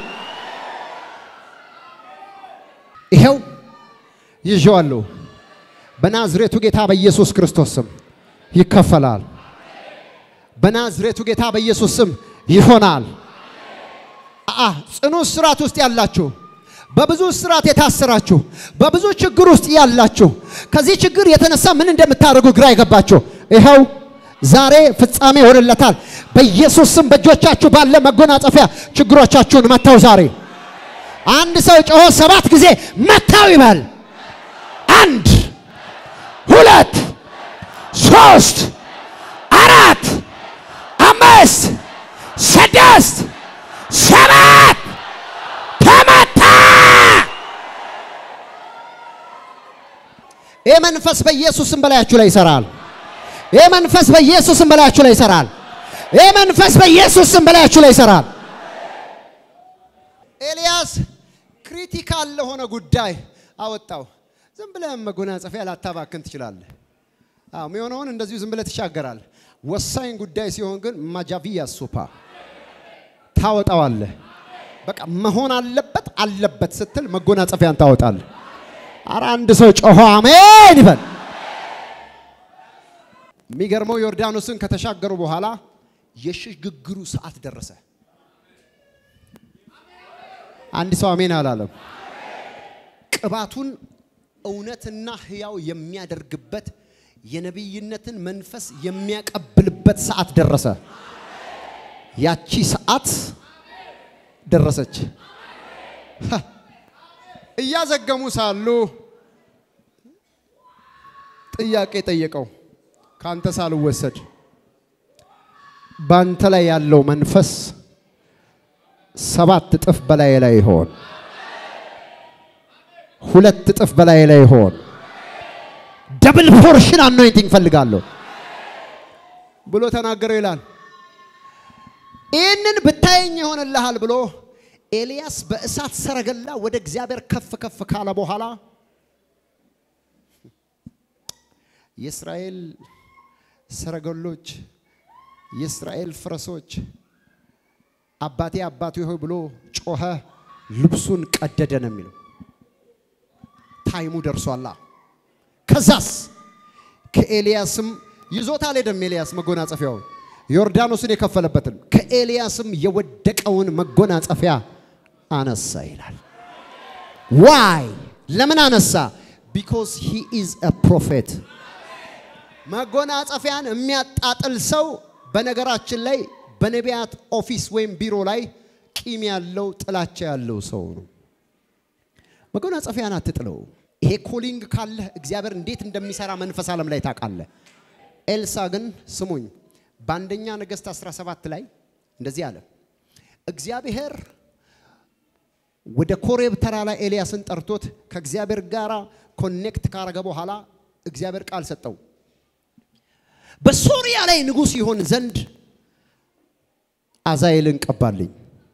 ይኸው ይዤዋለሁ። በናዝሬቱ ጌታ በኢየሱስ ክርስቶስ ስም ይከፈላል። በናዝሬቱ ጌታ በኢየሱስ ስም ይሆናል። አ ጽኑ እስራት ውስጥ ያላችሁ በብዙ እስራት የታሰራችሁ በብዙ ችግር ውስጥ ያላችሁ ከዚህ ችግር የተነሳ ምን እንደምታደርጉ ግራ የገባችሁ ይኸው ዛሬ ፍጻሜ ይሆንለታል። በኢየሱስ ስም በእጆቻችሁ ባለ መጎናጸፊያ ችግሮቻችሁን መታው። ዛሬ አንድ ሰው ጮሆ ሰባት ጊዜ መታው ይበል። አንድ ሁለት ሶስት አራት አምስት ስድስት ሰባት ተመታ። ይህ መንፈስ በኢየሱስም በላያችሁ ላይ ይሰራል። ይህ መንፈስ በኢየሱስም በላያችሁ ላይ ይሰራል። ይህ መንፈስ በኢየሱስም በላያችሁ ላይ ይሰራል። ኤልያስ ክሪቲካል ለሆነ ጉዳይ አወጣው። ዝም ብለህ መጎናጸፊያ ላታባክን ትችላለህ። አዎ የሚሆነውን እንደዚሁ ዝም ብለህ ትሻገራለህ። ወሳኝ ጉዳይ ሲሆን ግን ማጃቪያ ሱፓ ታወጣዋለህ። በቃ መሆን አለበት አለበት ስትል መጎናጸፊያን ታወጣለህ። አረ አንድ ሰው ጮሆ አሜን ይበል። የሚገርመው ዮርዳኖስን ከተሻገሩ በኋላ የሽግግሩ ሰዓት ደረሰ። አንድ ሰው አሜን አላለም። ቅባቱን እውነትና ሕያው የሚያደርግበት የነቢይነትን መንፈስ የሚያቀብልበት ሰዓት ደረሰ። ያቺ ሰዓት ደረሰች። እያዘገሙ ሳሉ ጥያቄ ጠየቀው። ካንተ ሳልወሰድ ባንተ ላይ ያለው መንፈስ ሰባት እጥፍ በላይ ላይ ይሆን፣ ሁለት እጥፍ በላይ ላይ ይሆን፣ ደብል ፖርሽን አኖይንቲንግ ፈልጋለሁ ብሎ ተናገረው ይላል። ይህንን ብታየኝ ይሆንልሃል ብሎ ኤልያስ በእሳት ሰረገላ ወደ እግዚአብሔር ከፍ ከፍ ካለ በኋላ የእስራኤል ሰረገሎች፣ የእስራኤል ፈረሶች አባቴ አባቴ ሆይ ብሎ ጮኸ፣ ልብሱን ቀደደ ነው የሚለው። ታይሙ ደርሷላ። ከዛስ ከኤልያስም ይዞት አልሄደም። ኤልያስ መጎናጸፊያውን ዮርዳኖስን የከፈለበትን ከኤልያስም የወደቀውን መጎናጸፊያ አነሳ ይላል። ዋይ ለምን አነሳ? ቢኮዝ ሂ ኢዝ አ ፕሮፌት። መጎናጸፊያን የሚያጣጥል ሰው በነገራችን ላይ በነቢያት ኦፊስ ወይም ቢሮ ላይ ቂም ያለው ጥላቻ ያለው ሰው ነው። መጎናጸፊያን አትጥለው። ይሄ ኮሊንግ ካለህ እግዚአብሔር እንዴት እንደሚሰራ መንፈስ ዓለም ላይ ታውቃለህ። ኤልሳ ግን ስሙኝ፣ በአንደኛ ነገሥት 17 ላይ እንደዚህ አለ። እግዚአብሔር ወደ ኮሬብ ተራራ ላይ ኤልያስን ጠርቶት ከእግዚአብሔር ጋር ኮኔክት ካረገ በኋላ እግዚአብሔር ቃል ሰጠው። በሶሪያ ላይ ንጉሥ ይሆን ዘንድ አዛኤልን ቀባልኝ፣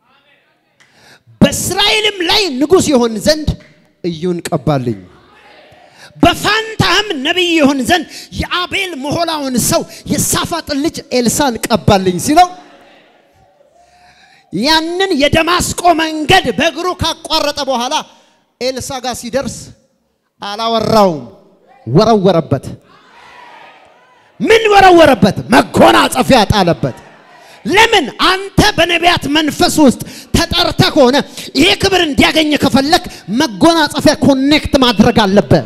በእስራኤልም ላይ ንጉሥ ይሆን ዘንድ እዩን ቀባልኝ፣ በፋንታህም ነቢይ ይሆን ዘንድ የአቤል መሆላውን ሰው የሳፋጥን ልጅ ኤልሳን ቀባልኝ ሲለው ያንን የደማስቆ መንገድ በእግሩ ካቋረጠ በኋላ ኤልሳ ጋር ሲደርስ አላወራውም፣ ወረወረበት። ምን ወረወረበት? መጎናጸፊያ ጣለበት። ለምን? አንተ በነቢያት መንፈስ ውስጥ ተጠርተ ከሆነ ይሄ ክብር እንዲያገኝ ከፈለክ መጎናጸፊያ ኮኔክት ማድረግ አለበት።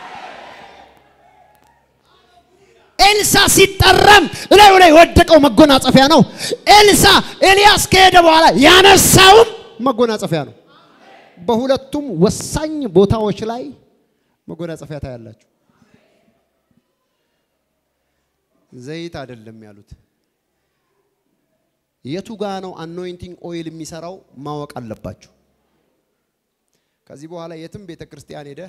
ኤልሳ ሲጠራም እላዩ ላይ የወደቀው መጎናጸፊያ ነው። ኤልሳ ኤልያስ ከሄደ በኋላ ያነሳውም መጎናጸፊያ ነው። በሁለቱም ወሳኝ ቦታዎች ላይ መጎናጸፊያ ታያላችሁ። ዘይት አይደለም ያሉት። የቱ ጋ ነው አኖይንቲንግ ኦይል የሚሰራው ማወቅ አለባችሁ። ከዚህ በኋላ የትም ቤተ ክርስቲያን ሄደ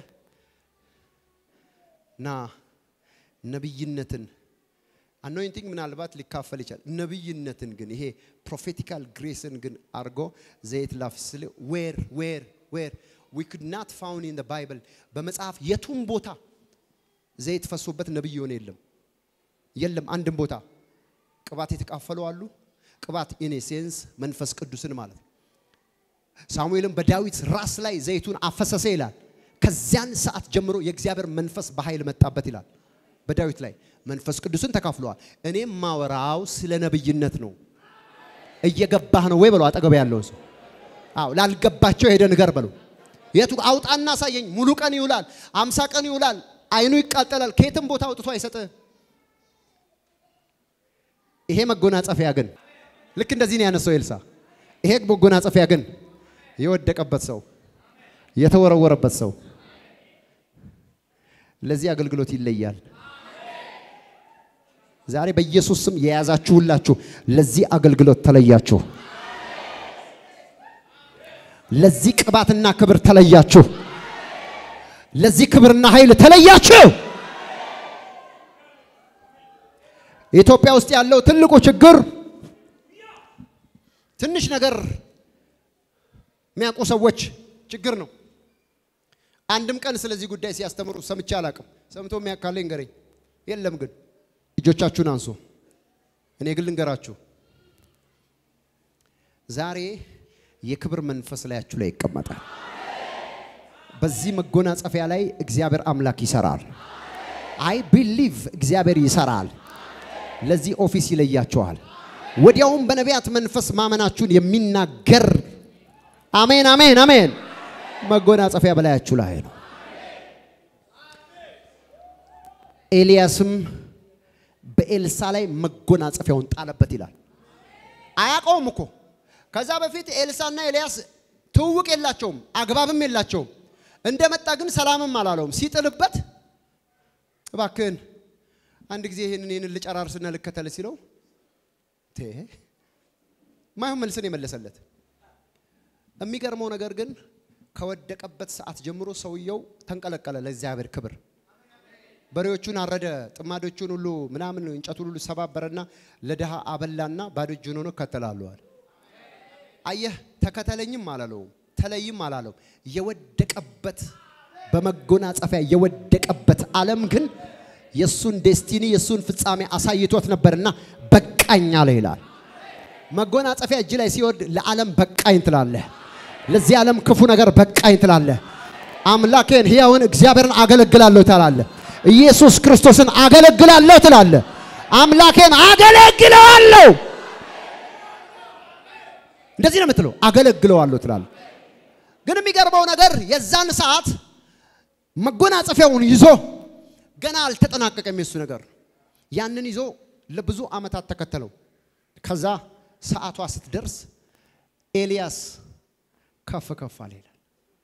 ና ነብይነትን አኖይንቲንግ ምናልባት ሊካፈል ይችላል። ነብይነትን ግን ይሄ ፕሮፌቲካል ግሬስን ግን አድርጎ ዘይት ላፍስል ዌር ዌር ዌር ዊ ኩድ ናት ፋውንድ ኢን ባይብል በመጽሐፍ የቱም ቦታ ዘይት ፈሶበት ነብይ የሆነ የለም የለም። አንድም ቦታ ቅባት የተካፈሉ አሉ። ቅባት ኢን ሴንስ መንፈስ ቅዱስን ማለት ነው። ሳሙኤልም በዳዊት ራስ ላይ ዘይቱን አፈሰሰ ይላል። ከዚያን ሰዓት ጀምሮ የእግዚአብሔር መንፈስ በኃይል መጣበት ይላል። በዳዊት ላይ መንፈስ ቅዱስን ተካፍለዋል። እኔም ማወራው ስለ ነብይነት ነው። እየገባህ ነው ወይ በለው አጠገብ ያለው ሰው። አዎ ላልገባቸው ሄደ ንገር በለው። የቱ አውጣና አሳየኝ። ሙሉ ቀን ይውላል፣ አምሳ ቀን ይውላል፣ አይኑ ይቃጠላል። ከየትም ቦታ አውጥቶ አይሰጥህ። ይሄ መጎናጸፊያ ግን ልክ እንደዚህ ነው ያነሳው ኤልሳ። ይሄ መጎናጸፊያ ግን የወደቀበት ሰው የተወረወረበት ሰው ለዚህ አገልግሎት ይለያል። ዛሬ በኢየሱስ ስም የያዛችሁላችሁ ለዚህ አገልግሎት ተለያችሁ። ለዚህ ቅባትና ክብር ተለያችሁ። ለዚህ ክብርና ኃይል ተለያችሁ። ኢትዮጵያ ውስጥ ያለው ትልቁ ችግር ትንሽ ነገር የሚያውቁ ሰዎች ችግር ነው። አንድም ቀን ስለዚህ ጉዳይ ሲያስተምሩ ሰምቼ አላቅም። ሰምቶ የሚያካለኝ ንገረኝ። የለም ግን እጆቻችሁን አንሱ። እኔ ግን ልንገራችሁ፣ ዛሬ የክብር መንፈስ ላያችሁ ላይ ይቀመጣል። በዚህ መጎናጸፊያ ላይ እግዚአብሔር አምላክ ይሰራል። አይ ቢሊቭ እግዚአብሔር ይሰራል። ለዚህ ኦፊስ ይለያችኋል። ወዲያውም በነቢያት መንፈስ ማመናችሁን የሚናገር አሜን፣ አሜን፣ አሜን መጎናጸፊያ በላያችሁ ላይ ነው። ኤልያስም በኤልሳ ላይ መጎናጸፊያውን ጣለበት ይላል። አያውቀውም እኮ ከዛ በፊት ኤልሳና ኤልያስ ትውውቅ የላቸውም፣ አግባብም የላቸውም። እንደመጣ ግን ሰላምም አላለውም። ሲጥልበት እባክህን አንድ ጊዜ ይህንን ይህንን ልጨራርስና ልከተል ሲለው ማይሆን መልስን የመለሰለት። የሚገርመው ነገር ግን ከወደቀበት ሰዓት ጀምሮ ሰውየው ተንቀለቀለ ለእግዚአብሔር ክብር። በሬዎቹን አረደ፣ ጥማዶቹን ሁሉ ምናምን እንጨቱን ሁሉ ሰባበረና ለድሃ አበላና ባዶ እጁን ሆኖ እከተላለዋል። አየህ፣ ተከተለኝም አላለውም፣ ተለይም አላለውም። የወደቀበት በመጎናጸፊያ የወደቀበት ዓለም ግን የእሱን ዴስቲኒ የእሱን ፍጻሜ አሳይቶት ነበርና በቃኝ አለ ይላል። መጎናጸፊያ እጅ ላይ ሲወድ ለዓለም በቃኝ ትላለህ። ለዚህ ዓለም ክፉ ነገር በቃኝ ትላለህ። አምላኬን ሕያውን እግዚአብሔርን አገለግላለሁ ትላለህ። ኢየሱስ ክርስቶስን አገለግላለሁ ትላለህ። አምላኬን አገለግለዋለሁ። እንደዚህ ነው የምትለው፣ አገለግለዋለሁ ትላለህ። ግን የሚገርመው ነገር የዛን ሰዓት መጎናጸፊያውን ይዞ ገና አልተጠናቀቀም የሱ ነገር። ያንን ይዞ ለብዙ ዓመታት ተከተለው። ከዛ ሰዓቷ ስትደርስ ኤልያስ ከፍ ከፍ አለ ይላል።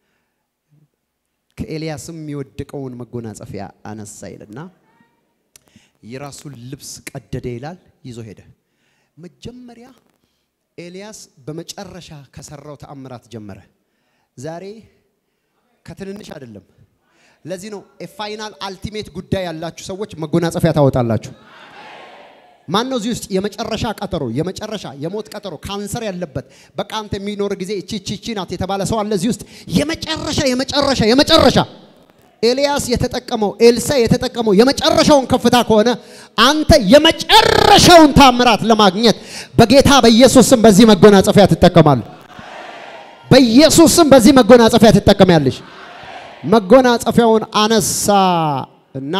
ከኤልያስም የወደቀውን መጎናጸፊያ አነሳ ይልና የራሱን ልብስ ቀደደ ይላል። ይዞ ሄደ። መጀመሪያ ኤልያስ በመጨረሻ ከሰራው ተአምራት ጀመረ። ዛሬ ከትንንሽ አይደለም። ለዚህ ነው የፋይናል አልቲሜት ጉዳይ ያላችሁ ሰዎች መጎናጸፊያ ታወጣላችሁ። ማን ነው እዚህ ውስጥ የመጨረሻ ቀጠሮ የመጨረሻ የሞት ቀጠሮ ካንሰር ያለበት በቃ አንተ የሚኖር ጊዜ እቺ እቺ እቺ ናት የተባለ ሰው አለ እዚህ ውስጥ የመጨረሻ የመጨረሻ የመጨረሻ ኤልያስ የተጠቀመው ኤልሳ የተጠቀመው የመጨረሻውን ከፍታ ከሆነ አንተ የመጨረሻውን ታምራት ለማግኘት በጌታ በኢየሱስ ስም በዚህ መጎናጸፊያ ትጠቀማለህ። በኢየሱስ ስም በዚህ መጎናጸፊያ ትጠቀሚያለሽ። መጎናጸፊያውን አነሳ እና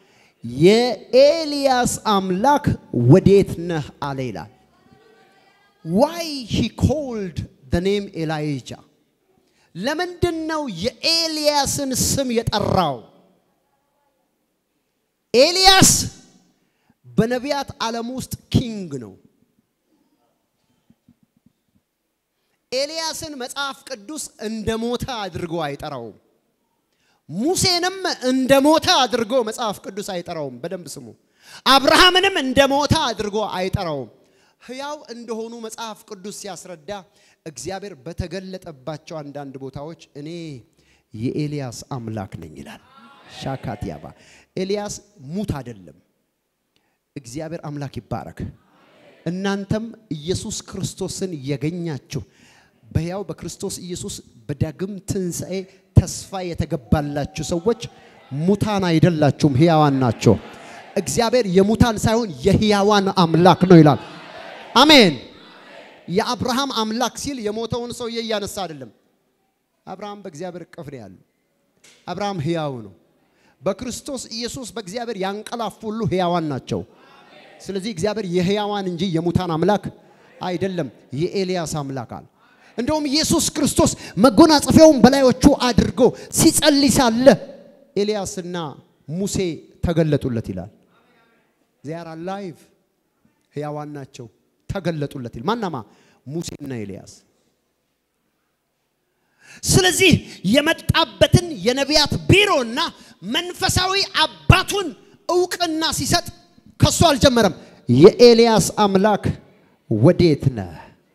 የኤልያስ አምላክ ወዴት ነህ አለ ይላል። ዋይ ሂ ኮልድ ደ ኔም ኤላይጃ ለምንድን ነው የኤልያስን ስም የጠራው? ኤልያስ በነቢያት ዓለም ውስጥ ኪንግ ነው። ኤልያስን መጽሐፍ ቅዱስ እንደ ሞተ አድርጎ አይጠራውም። ሙሴንም እንደ ሞተ አድርጎ መጽሐፍ ቅዱስ አይጠራውም። በደንብ ስሙ። አብርሃምንም እንደ ሞተ አድርጎ አይጠራውም። ሕያው እንደሆኑ መጽሐፍ ቅዱስ ሲያስረዳ እግዚአብሔር በተገለጠባቸው አንዳንድ ቦታዎች እኔ የኤልያስ አምላክ ነኝ ይላል። ሻካትያባ ኤልያስ ሙት አይደለም። እግዚአብሔር አምላክ ይባረክ። እናንተም ኢየሱስ ክርስቶስን የገኛችሁ በሕያው በክርስቶስ ኢየሱስ በዳግም ትንሣኤ ተስፋ የተገባላችሁ ሰዎች ሙታን አይደላችሁም፣ ሕያዋን ናቸው። እግዚአብሔር የሙታን ሳይሆን የሕያዋን አምላክ ነው ይላል። አሜን። የአብርሃም አምላክ ሲል የሞተውን ሰውዬ እያነሳ አይደለም። አብርሃም በእግዚአብሔር እቅፍ ነው ያለው። አብርሃም ሕያው ነው። በክርስቶስ ኢየሱስ በእግዚአብሔር ያንቀላፉ ሁሉ ሕያዋን ናቸው። ስለዚህ እግዚአብሔር የሕያዋን እንጂ የሙታን አምላክ አይደለም፣ የኤልያስ አምላክ አለ። እንደውም ኢየሱስ ክርስቶስ መጎናጸፊያውን በላዮቹ አድርጎ ሲጸልይ ሳለ ኤልያስና ሙሴ ተገለጡለት ይላል። ዚያር አላይቭ ሕያዋን ናቸው ተገለጡለት ይል ማናማ ሙሴና ኤልያስ። ስለዚህ የመጣበትን የነቢያት ቢሮና መንፈሳዊ አባቱን እውቅና ሲሰጥ ከሱ አልጀመረም። የኤልያስ አምላክ ወዴት ነህ?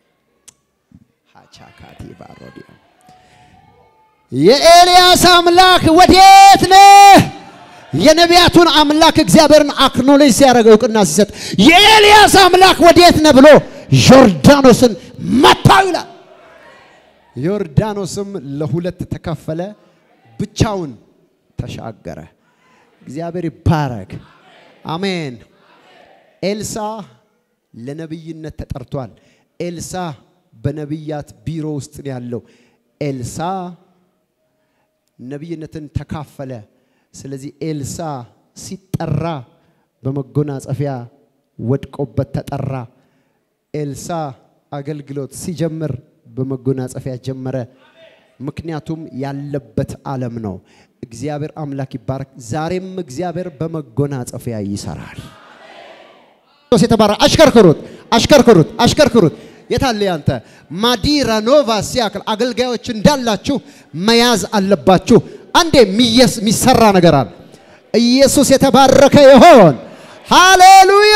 ሃቻካቲ ባሮዲያ የኤልያስ አምላክ ወዴት ነህ? የነቢያቱን አምላክ እግዚአብሔርን አክኖሌጅ ሲያደርግ እውቅና ሲሰጥ የኤልያስ አምላክ ወዴት ነህ ብሎ ዮርዳኖስን መታው ይላል። ዮርዳኖስም ለሁለት ተከፈለ፣ ብቻውን ተሻገረ። እግዚአብሔር ይባረክ። አሜን። ኤልሳ ለነቢይነት ተጠርቷል። ኤልሳ በነቢያት ቢሮ ውስጥ ነው ያለው። ኤልሳ ነቢይነትን ተካፈለ። ስለዚህ ኤልሳ ሲጠራ በመጎናጸፊያ ወድቆበት ተጠራ። ኤልሳ አገልግሎት ሲጀምር በመጎናጸፊያ ጀመረ። ምክንያቱም ያለበት ዓለም ነው። እግዚአብሔር አምላክ ይባረክ። ዛሬም እግዚአብሔር በመጎናጸፊያ ይሰራል። የተባረ አሽከርክሩት፣ አሽከርክሩት፣ አሽከርክሩት። የታለ ያንተ ማዲራ ኖቫ ሲያክል አገልጋዮች እንዳላችሁ መያዝ አለባችሁ። አንዴ የሚሰራ ነገር አለ። ኢየሱስ የተባረከ ይሆን። ሃሌሉያ!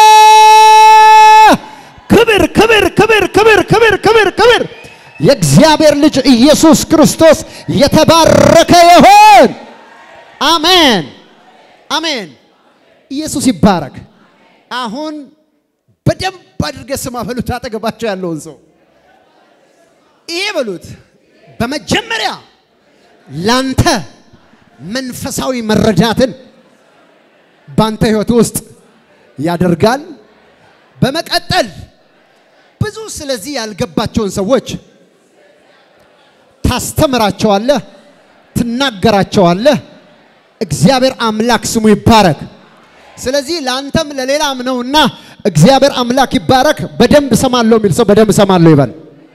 ክብር ክብር ክብር ክብር ክብር ክብር ክብር የእግዚአብሔር ልጅ ኢየሱስ ክርስቶስ የተባረከ ይሆን። አሜን አሜን። ኢየሱስ ይባረክ። አሁን በደንብ አድርገ ስማ በሉት። አጠገባቸው ያለውን ሰው ይሄ በሉት። በመጀመሪያ ላንተ መንፈሳዊ መረዳትን ባንተ ህይወት ውስጥ ያደርጋል። በመቀጠል ብዙ ስለዚህ ያልገባቸውን ሰዎች ታስተምራቸዋለህ፣ ትናገራቸዋለህ። እግዚአብሔር አምላክ ስሙ ይባረክ። ስለዚህ ለአንተም ለሌላም ነውና እግዚአብሔር አምላክ ይባረክ። በደንብ ሰማለሁ የሚል ሰው በደንብ ሰማለሁ ይበል።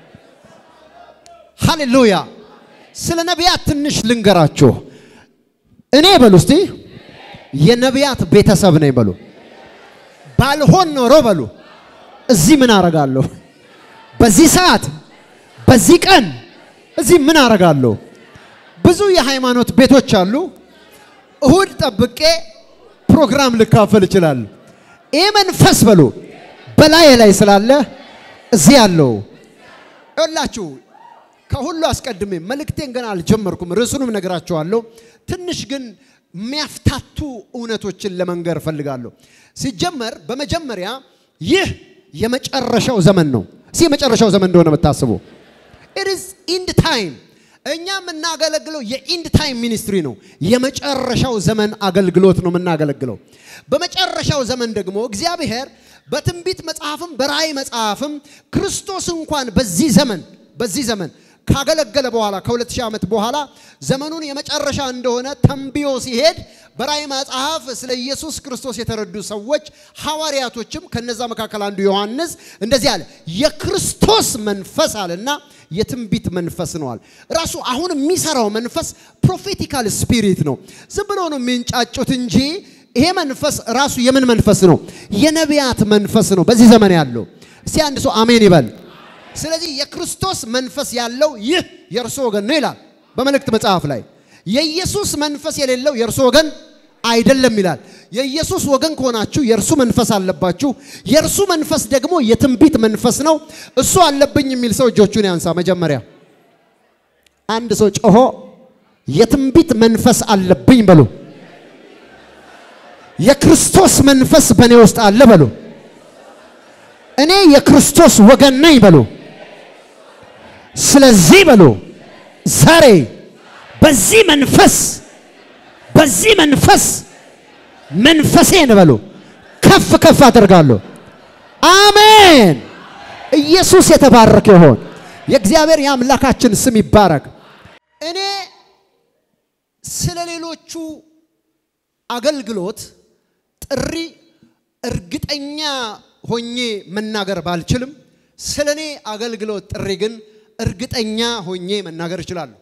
ሃሌሉያ። ስለ ነቢያት ትንሽ ልንገራችሁ። እኔ በሉ እስቲ የነቢያት ቤተሰብ ነኝ በሉ። ባልሆን ኖሮ በሉ እዚህ ምን አረጋለሁ? በዚህ ሰዓት በዚህ ቀን እዚህ ምን አረጋለሁ? ብዙ የሃይማኖት ቤቶች አሉ። እሁድ ጠብቄ ፕሮግራም ልካፈል እችላለሁ። ይህ መንፈስ በሉ በላይ ላይ ስላለ እዚህ ያለው ይኸውላችሁ ከሁሉ አስቀድሜ መልእክቴን ገና አልጀመርኩም፣ ርዕሱንም ነገራችኋለሁ። ትንሽ ግን የሚያፍታቱ እውነቶችን ለመንገር እፈልጋለሁ። ሲጀመር በመጀመሪያ ይህ የመጨረሻው ዘመን ነው። እስኪ የመጨረሻው ዘመን እንደሆነ የምታስቡ ኢት ኢዝ ኢንድ ታይም። እኛ የምናገለግለው የኢንድ ታይም ሚኒስትሪ ነው። የመጨረሻው ዘመን አገልግሎት ነው የምናገለግለው። በመጨረሻው ዘመን ደግሞ እግዚአብሔር በትንቢት መጽሐፍም በራእይ መጽሐፍም ክርስቶስ እንኳን በዚህ ዘመን በዚህ ዘመን ካገለገለ በኋላ ከሁለት ሺህ ዓመት በኋላ ዘመኑን የመጨረሻ እንደሆነ ተንብዮ ሲሄድ በራእይ መጽሐፍ ስለ ኢየሱስ ክርስቶስ የተረዱ ሰዎች ሐዋርያቶችም ከነዛ መካከል አንዱ ዮሐንስ እንደዚህ አለ፣ የክርስቶስ መንፈስ አለና የትንቢት መንፈስ ነዋል። ራሱ አሁን የሚሰራው መንፈስ ፕሮፌቲካል ስፒሪት ነው። ዝም ብሎ ነው የሚንጫጩት እንጂ ይሄ መንፈስ ራሱ የምን መንፈስ ነው? የነቢያት መንፈስ ነው በዚህ ዘመን ያለው። እስቲ አንድ ሰው አሜን ይበል። ስለዚህ የክርስቶስ መንፈስ ያለው ይህ የእርሱ ወገን ነው ይላል በመልእክት መጽሐፍ ላይ። የኢየሱስ መንፈስ የሌለው የእርሱ ወገን አይደለም ይላል። የኢየሱስ ወገን ከሆናችሁ የእርሱ መንፈስ አለባችሁ። የእርሱ መንፈስ ደግሞ የትንቢት መንፈስ ነው። እሱ አለብኝ የሚል ሰው እጆቹን ያንሳ። መጀመሪያ አንድ ሰው ጮሆ የትንቢት መንፈስ አለብኝ በሉ። የክርስቶስ መንፈስ በእኔ ውስጥ አለ በሉ። እኔ የክርስቶስ ወገን ነኝ በሉ። ስለዚህ በሉ ዛሬ በዚህ መንፈስ በዚህ መንፈስ መንፈሴን በሉ ከፍ ከፍ አደርጋለሁ። አሜን። ኢየሱስ የተባረከ ይሆን። የእግዚአብሔር የአምላካችን ስም ይባረክ። እኔ ስለ ሌሎቹ አገልግሎት ጥሪ እርግጠኛ ሆኜ መናገር ባልችልም ስለ እኔ አገልግሎት ጥሪ ግን እርግጠኛ ሆኜ መናገር እችላለሁ።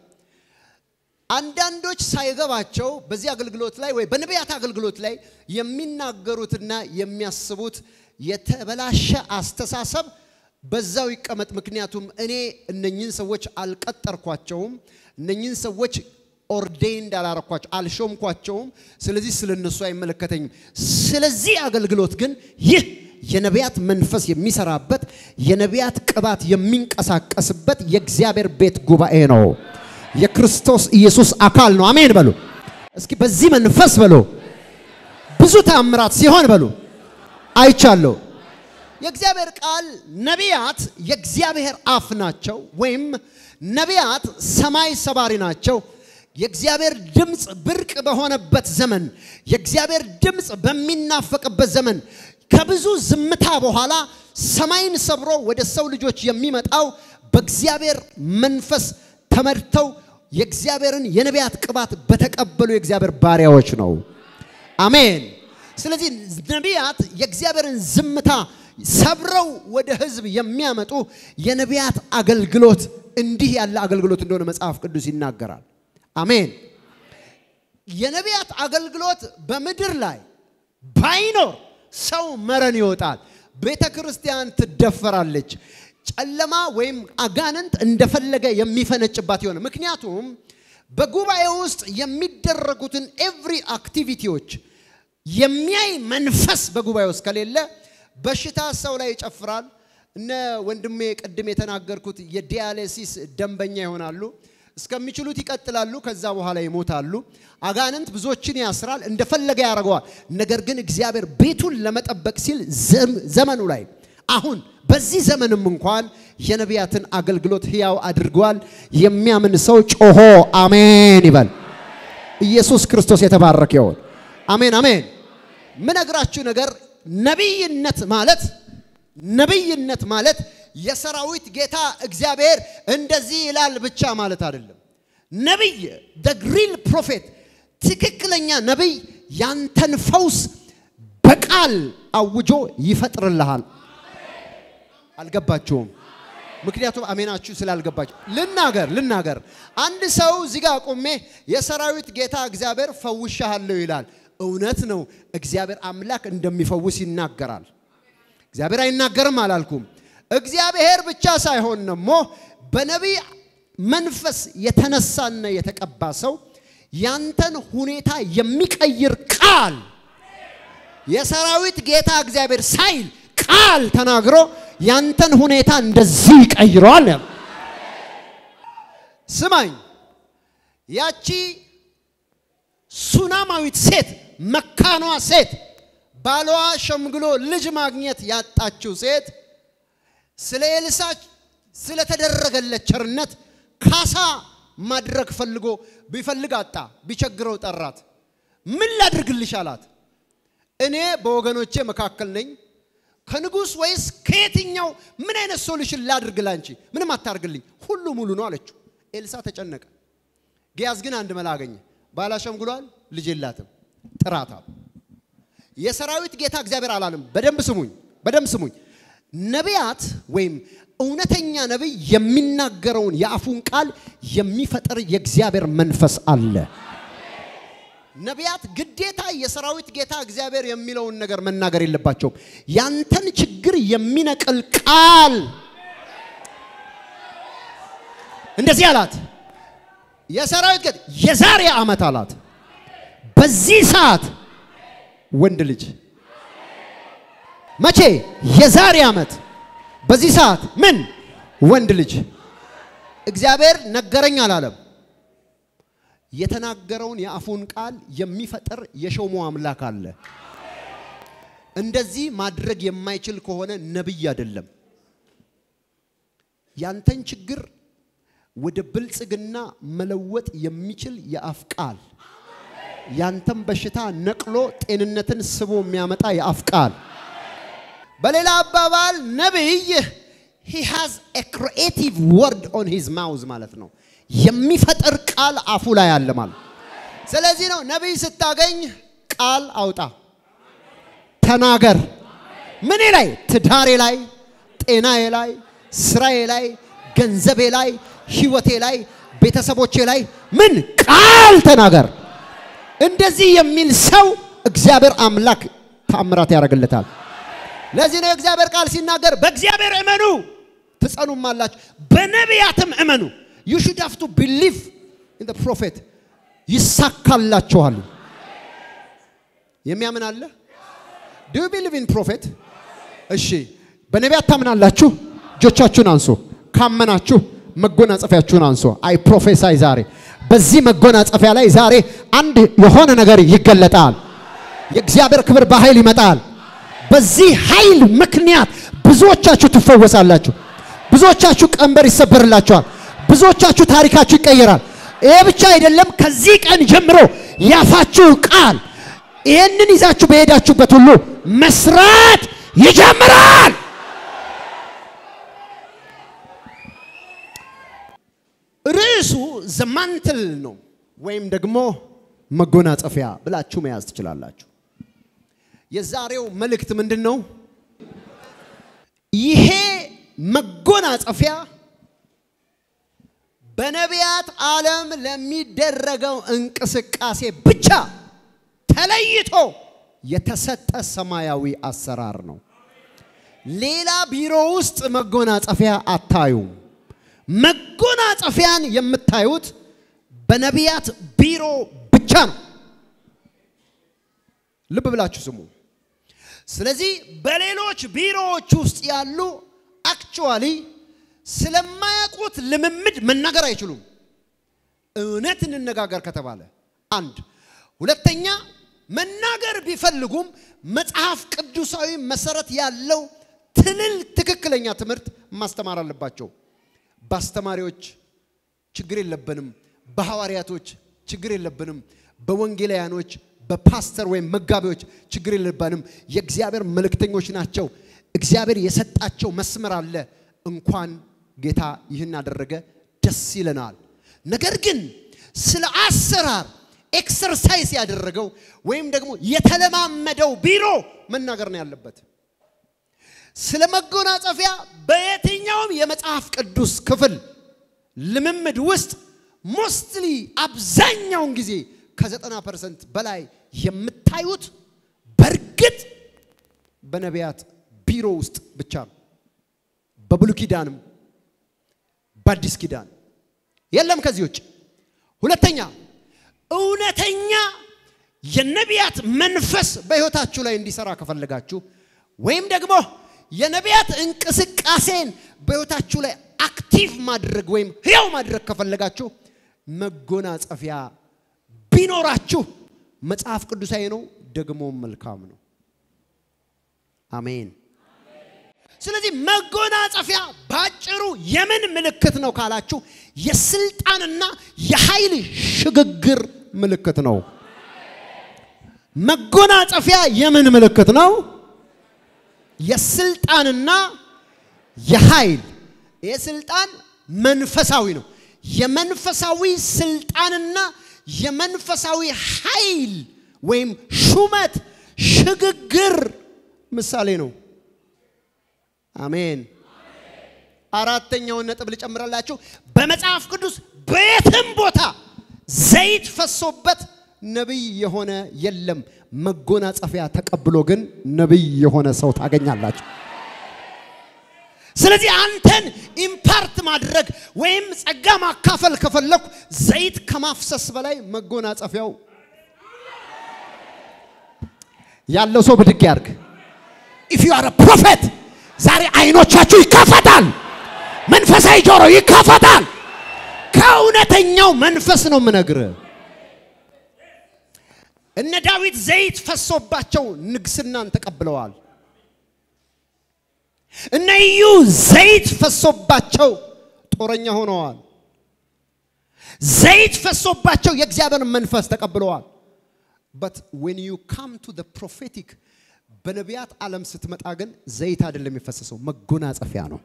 አንዳንዶች ሳይገባቸው በዚህ አገልግሎት ላይ ወይ በነቢያት አገልግሎት ላይ የሚናገሩትና የሚያስቡት የተበላሸ አስተሳሰብ በዛው ይቀመጥ። ምክንያቱም እኔ እነኝን ሰዎች አልቀጠርኳቸውም፣ እነኝን ሰዎች ኦርዴንድ አላረኳቸው፣ አልሾምኳቸውም። ስለዚህ ስለ እነሱ አይመለከተኝም። ስለዚህ አገልግሎት ግን ይህ የነቢያት መንፈስ የሚሰራበት የነቢያት ቅባት የሚንቀሳቀስበት የእግዚአብሔር ቤት ጉባኤ ነው። የክርስቶስ ኢየሱስ አካል ነው። አሜን በሉ እስኪ። በዚህ መንፈስ በሉ ብዙ ተአምራት ሲሆን በሉ አይቻለሁ። የእግዚአብሔር ቃል ነቢያት የእግዚአብሔር አፍ ናቸው፣ ወይም ነቢያት ሰማይ ሰባሪ ናቸው። የእግዚአብሔር ድምፅ ብርቅ በሆነበት ዘመን፣ የእግዚአብሔር ድምፅ በሚናፈቅበት ዘመን ከብዙ ዝምታ በኋላ ሰማይን ሰብሮ ወደ ሰው ልጆች የሚመጣው በእግዚአብሔር መንፈስ ተመድተው የእግዚአብሔርን የነቢያት ቅባት በተቀበሉ የእግዚአብሔር ባሪያዎች ነው። አሜን። ስለዚህ ነቢያት የእግዚአብሔርን ዝምታ ሰብረው ወደ ሕዝብ የሚያመጡ የነቢያት አገልግሎት እንዲህ ያለ አገልግሎት እንደሆነ መጽሐፍ ቅዱስ ይናገራል። አሜን። የነቢያት አገልግሎት በምድር ላይ ባይኖር ሰው መረን ይወጣል። ቤተ ክርስቲያን ትደፈራለች። ጨለማ ወይም አጋንንት እንደፈለገ የሚፈነጭባት የሆነ ምክንያቱም በጉባኤ ውስጥ የሚደረጉትን ኤቭሪ አክቲቪቲዎች የሚያይ መንፈስ በጉባኤ ውስጥ ከሌለ በሽታ ሰው ላይ ይጨፍራል። እነ ወንድሜ ቅድም የተናገርኩት የዲያሌሲስ ደንበኛ ይሆናሉ። እስከሚችሉት ይቀጥላሉ። ከዛ በኋላ ይሞታሉ። አጋንንት ብዙዎችን ያስራል፣ እንደፈለገ ያደርገዋል። ነገር ግን እግዚአብሔር ቤቱን ለመጠበቅ ሲል ዘመኑ ላይ አሁን በዚህ ዘመንም እንኳን የነቢያትን አገልግሎት ሕያው አድርጓል። የሚያምን ሰው ጮሆ አሜን ይበል። ኢየሱስ ክርስቶስ የተባረከ ይሆን። አሜን አሜን። ምነግራችሁ ነገር ነቢይነት ማለት ነቢይነት ማለት የሰራዊት ጌታ እግዚአብሔር እንደዚህ ይላል ብቻ ማለት አይደለም። ነቢይ ሪል ፕሮፌት ትክክለኛ ነቢይ ያንተን ፈውስ በቃል አውጆ ይፈጥርልሃል። አልገባችሁም? ምክንያቱም አሜናችሁ ስላልገባችሁ ልናገር ልናገር። አንድ ሰው እዚህ ጋር ቆሜ የሰራዊት ጌታ እግዚአብሔር ፈውሻለሁ ይላል። እውነት ነው። እግዚአብሔር አምላክ እንደሚፈውስ ይናገራል። እግዚአብሔር አይናገርም አላልኩም። እግዚአብሔር ብቻ ሳይሆን ደግሞ በነቢይ መንፈስ የተነሳና የተቀባ ሰው ያንተን ሁኔታ የሚቀይር ቃል የሰራዊት ጌታ እግዚአብሔር ሳይል ቃል ተናግሮ ያንተን ሁኔታ እንደዚህ ይቀይረዋል። ስማኝ፣ ያቺ ሱናማዊት ሴት መካኗ ሴት ባሏ ሸምግሎ ልጅ ማግኘት ያጣችው ሴት ስለ ኤልሳ ስለተደረገለት ቸርነት ካሳ ማድረግ ፈልጎ ቢፈልግ አጣ፣ ቢቸግረው ጠራት። ምን ላድርግልሽ አላት። እኔ በወገኖቼ መካከል ነኝ ከንጉሥ ወይስ ከየትኛው ምን አይነት ሶሉሽን ላድርግ ላንቺ? ምንም አታርግልኝ፣ ሁሉ ሙሉ ነው አለችው። ኤልሳ ተጨነቀ። ጊያዝ ግን አንድ መላ አገኘ። ባላ ሸምግሏል፣ ልጅ የላትም፣ ጥራታል። የሰራዊት ጌታ እግዚአብሔር አላለም። በደንብ ስሙኝ፣ በደንብ ስሙኝ። ነቢያት ወይም እውነተኛ ነቢይ የሚናገረውን የአፉን ቃል የሚፈጥር የእግዚአብሔር መንፈስ አለ። ነቢያት ግዴታ የሰራዊት ጌታ እግዚአብሔር የሚለውን ነገር መናገር የለባቸውም። ያንተን ችግር የሚነቅል ቃል እንደዚህ አላት። የሰራዊት ጌታ የዛሬ ዓመት አላት በዚህ ሰዓት ወንድ ልጅ መቼ? የዛሬ ዓመት በዚህ ሰዓት ምን ወንድ ልጅ እግዚአብሔር ነገረኝ አላለም። የተናገረውን የአፉን ቃል የሚፈጥር የሾሞ አምላክ አለ። እንደዚህ ማድረግ የማይችል ከሆነ ነቢይ አይደለም። ያንተን ችግር ወደ ብልጽግና መለወጥ የሚችል የአፍ ቃል፣ ያንተን በሽታ ነቅሎ ጤንነትን ስቦ የሚያመጣ የአፍ ቃል። በሌላ አባባል ነቢይ he has a creative word on his mouth ማለት ነው። የሚፈጥር ቃል አፉ ላይ አለ ማለት። ስለዚህ ነው ነቢይ ስታገኝ ቃል አውጣ፣ ተናገር። ምኔ ላይ? ትዳሬ ላይ፣ ጤናዬ ላይ፣ ስራዬ ላይ፣ ገንዘቤ ላይ፣ ህይወቴ ላይ፣ ቤተሰቦቼ ላይ ምን ቃል ተናገር። እንደዚህ የሚል ሰው እግዚአብሔር አምላክ ታምራት ያደርግለታል። ለዚህ ነው የእግዚአብሔር ቃል ሲናገር በእግዚአብሔር እመኑ ትጸኑም አላችሁ፣ በነቢያትም እመኑ ዩ ሹድ ሃቭ ቱ ቢሊቭ ኢን ዘ ፕሮፌት ይሳካላችኋል። የሚያምን አለ? ዱ ዩ ቢሊቭ ኢን ፕሮፌት? እሺ፣ በነቢያት ታምናላችሁ? እጆቻችሁን አንሶ ካመናችሁ መጎናጸፊያችሁን አንሶ። አይ ፕሮፌሳይ ዛሬ በዚህ መጎናጸፊያ ላይ ዛሬ አንድ የሆነ ነገር ይገለጣል። የእግዚአብሔር ክብር በኃይል ይመጣል። በዚህ ኃይል ምክንያት ብዙዎቻችሁ ትፈወሳላችሁ። ብዙዎቻችሁ ቀንበር ይሰበርላችኋል። ብዙዎቻችሁ ታሪካችሁ ይቀየራል። ይሄ ብቻ አይደለም። ከዚህ ቀን ጀምሮ ያፋችሁ ቃል ይህንን ይዛችሁ በሄዳችሁበት ሁሉ መስራት ይጀምራል። ርዕሱ ዘማንትል ነው ወይም ደግሞ መጎናጸፊያ ብላችሁ መያዝ ትችላላችሁ። የዛሬው መልእክት ምንድን ነው? ይሄ መጎናጸፊያ በነቢያት ዓለም ለሚደረገው እንቅስቃሴ ብቻ ተለይቶ የተሰጠ ሰማያዊ አሰራር ነው። ሌላ ቢሮ ውስጥ መጎናጸፊያ አታዩም። መጎናጸፊያን የምታዩት በነቢያት ቢሮ ብቻ ነው። ልብ ብላችሁ ስሙ። ስለዚህ በሌሎች ቢሮዎች ውስጥ ያሉ አክቹዋሊ ስለማያውቁት ልምምድ መናገር አይችሉም። እውነት እንነጋገር ከተባለ አንድ፣ ሁለተኛ መናገር ቢፈልጉም መጽሐፍ ቅዱሳዊ መሰረት ያለው ትልል ትክክለኛ ትምህርት ማስተማር አለባቸው። በአስተማሪዎች ችግር የለብንም፣ በሐዋርያቶች ችግር የለብንም፣ በወንጌላውያኖች በፓስተር ወይም መጋቢዎች ችግር የለብንም። የእግዚአብሔር መልእክተኞች ናቸው። እግዚአብሔር የሰጣቸው መስመር አለ። እንኳን ጌታ ይህን አደረገ፣ ደስ ይለናል። ነገር ግን ስለ አሰራር ኤክሰርሳይዝ ያደረገው ወይም ደግሞ የተለማመደው ቢሮ መናገር ነው ያለበት። ስለ መጎናጸፊያ በየትኛውም የመጽሐፍ ቅዱስ ክፍል ልምምድ ውስጥ ሞስትሊ አብዛኛውን ጊዜ ከዘጠና ፐርሰንት በላይ የምታዩት በእርግጥ በነቢያት ቢሮ ውስጥ ብቻ ነው። በብሉይ ኪዳንም በአዲስ ኪዳን የለም ከዚህ ውጭ። ሁለተኛ እውነተኛ የነቢያት መንፈስ በሕይወታችሁ ላይ እንዲሰራ ከፈለጋችሁ ወይም ደግሞ የነቢያት እንቅስቃሴን በሕይወታችሁ ላይ አክቲቭ ማድረግ ወይም ሕያው ማድረግ ከፈለጋችሁ መጎናጸፊያ ቢኖራችሁ መጽሐፍ ቅዱሳዊ ነው፣ ደግሞም መልካም ነው። አሜን። ስለዚህ መጎናጸፊያ ባጭሩ የምን ምልክት ነው ካላችሁ የስልጣንና የኃይል ሽግግር ምልክት ነው። መጎናጸፊያ የምን ምልክት ነው? የስልጣንና የኃይል ይህ ስልጣን መንፈሳዊ ነው። የመንፈሳዊ ስልጣንና የመንፈሳዊ ኃይል ወይም ሹመት ሽግግር ምሳሌ ነው። አሜን። አራተኛውን ነጥብ ልጨምራላችሁ። በመጽሐፍ ቅዱስ በየትም ቦታ ዘይት ፈሶበት ነቢይ የሆነ የለም። መጎናጸፊያ ተቀብሎ ግን ነቢይ የሆነ ሰው ታገኛላችሁ። ስለዚህ አንተን ኢምፓርት ማድረግ ወይም ጸጋ ማካፈል ከፈለኩ ዘይት ከማፍሰስ በላይ መጎናጸፊያው ያለው ሰው ብድግ ያርግ። ኢፍ ዩ አር ፕሮፌት ዛሬ አይኖቻችሁ ይከፈታል። መንፈሳዊ ጆሮ ይከፈታል። ከእውነተኛው መንፈስ ነው የምነግርህ። እነ ዳዊት ዘይት ፈሶባቸው ንግስናን ተቀብለዋል። እነ ኢዩ ዘይት ፈሶባቸው ጦረኛ ሆነዋል። ዘይት ፈሶባቸው የእግዚአብሔር መንፈስ ተቀብለዋል። በት ዌን ዩ ካም ቱ ዘ ፕሮፌቲክ በነቢያት ዓለም ስትመጣ ግን ዘይት አይደለም የፈሰሰው፣ መጎናጸፊያ ነው።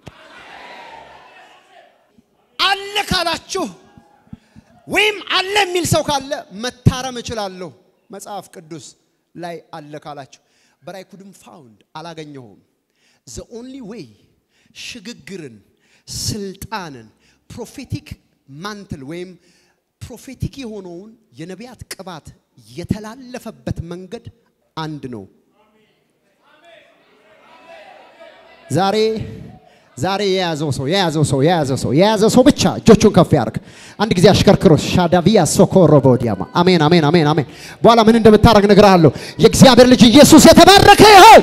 አለ ካላችሁ ወይም አለ የሚል ሰው ካለ መታረም እችላለሁ። መጽሐፍ ቅዱስ ላይ አለ ካላችሁ በራይ ኩድም ፋውንድ አላገኘሁም። ዘ ኦንሊ ዌይ ሽግግርን፣ ስልጣንን፣ ፕሮፌቲክ ማንትል ወይም ፕሮፌቲክ የሆነውን የነቢያት ቅባት የተላለፈበት መንገድ አንድ ነው። ዛሬ ዛሬ የያዘው ሰው የያዘው ሰው የያዘው ሰው የያዘው ሰው ብቻ እጆቹን ከፍ ያርግ። አንድ ጊዜ አሽከርክሮ ሻዳቪያ ሶኮሮ ቦዲያማ አሜን፣ አሜን፣ አሜን፣ አሜን። በኋላ ምን እንደምታደርግ እነግርሃለሁ። የእግዚአብሔር ልጅ ኢየሱስ የተባረከ ይሁን።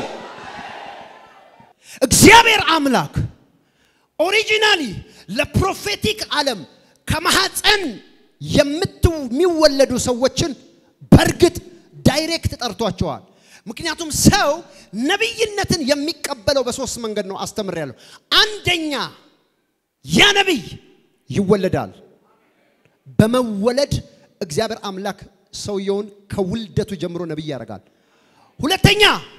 እግዚአብሔር አምላክ ኦሪጂናሊ ለፕሮፌቲክ ዓለም ከማህፀን የሚወለዱ ሰዎችን በእርግጥ ዳይሬክት ጠርቷቸዋል። ምክንያቱም ሰው ነቢይነትን የሚቀበለው በሶስት መንገድ ነው አስተምሬያለሁ። አንደኛ ያ ነቢይ ይወለዳል። በመወለድ እግዚአብሔር አምላክ ሰውየውን ከውልደቱ ጀምሮ ነቢይ ያደርጋል። ሁለተኛ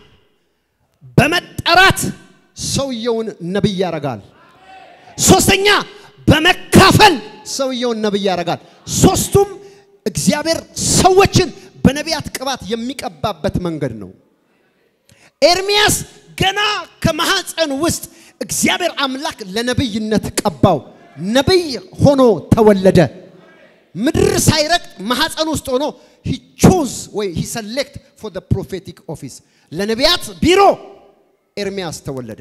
በመጠራት ሰውየውን ነቢይ ያደርጋል። ሶስተኛ በመካፈል ሰውየውን ነቢይ ያደርጋል። ሶስቱም እግዚአብሔር ሰዎችን በነቢያት ቅባት የሚቀባበት መንገድ ነው። ኤርሚያስ ገና ከማህፀን ውስጥ እግዚአብሔር አምላክ ለነቢይነት ቀባው። ነቢይ ሆኖ ተወለደ። ምድር ሳይረግጥ ማህፀን ውስጥ ሆኖ ሂ ቾዝ ወይ ሂ ሰሌክት ፎር ዘ ፕሮፌቲክ ኦፊስ ለነቢያት ቢሮ ኤርሚያስ ተወለደ።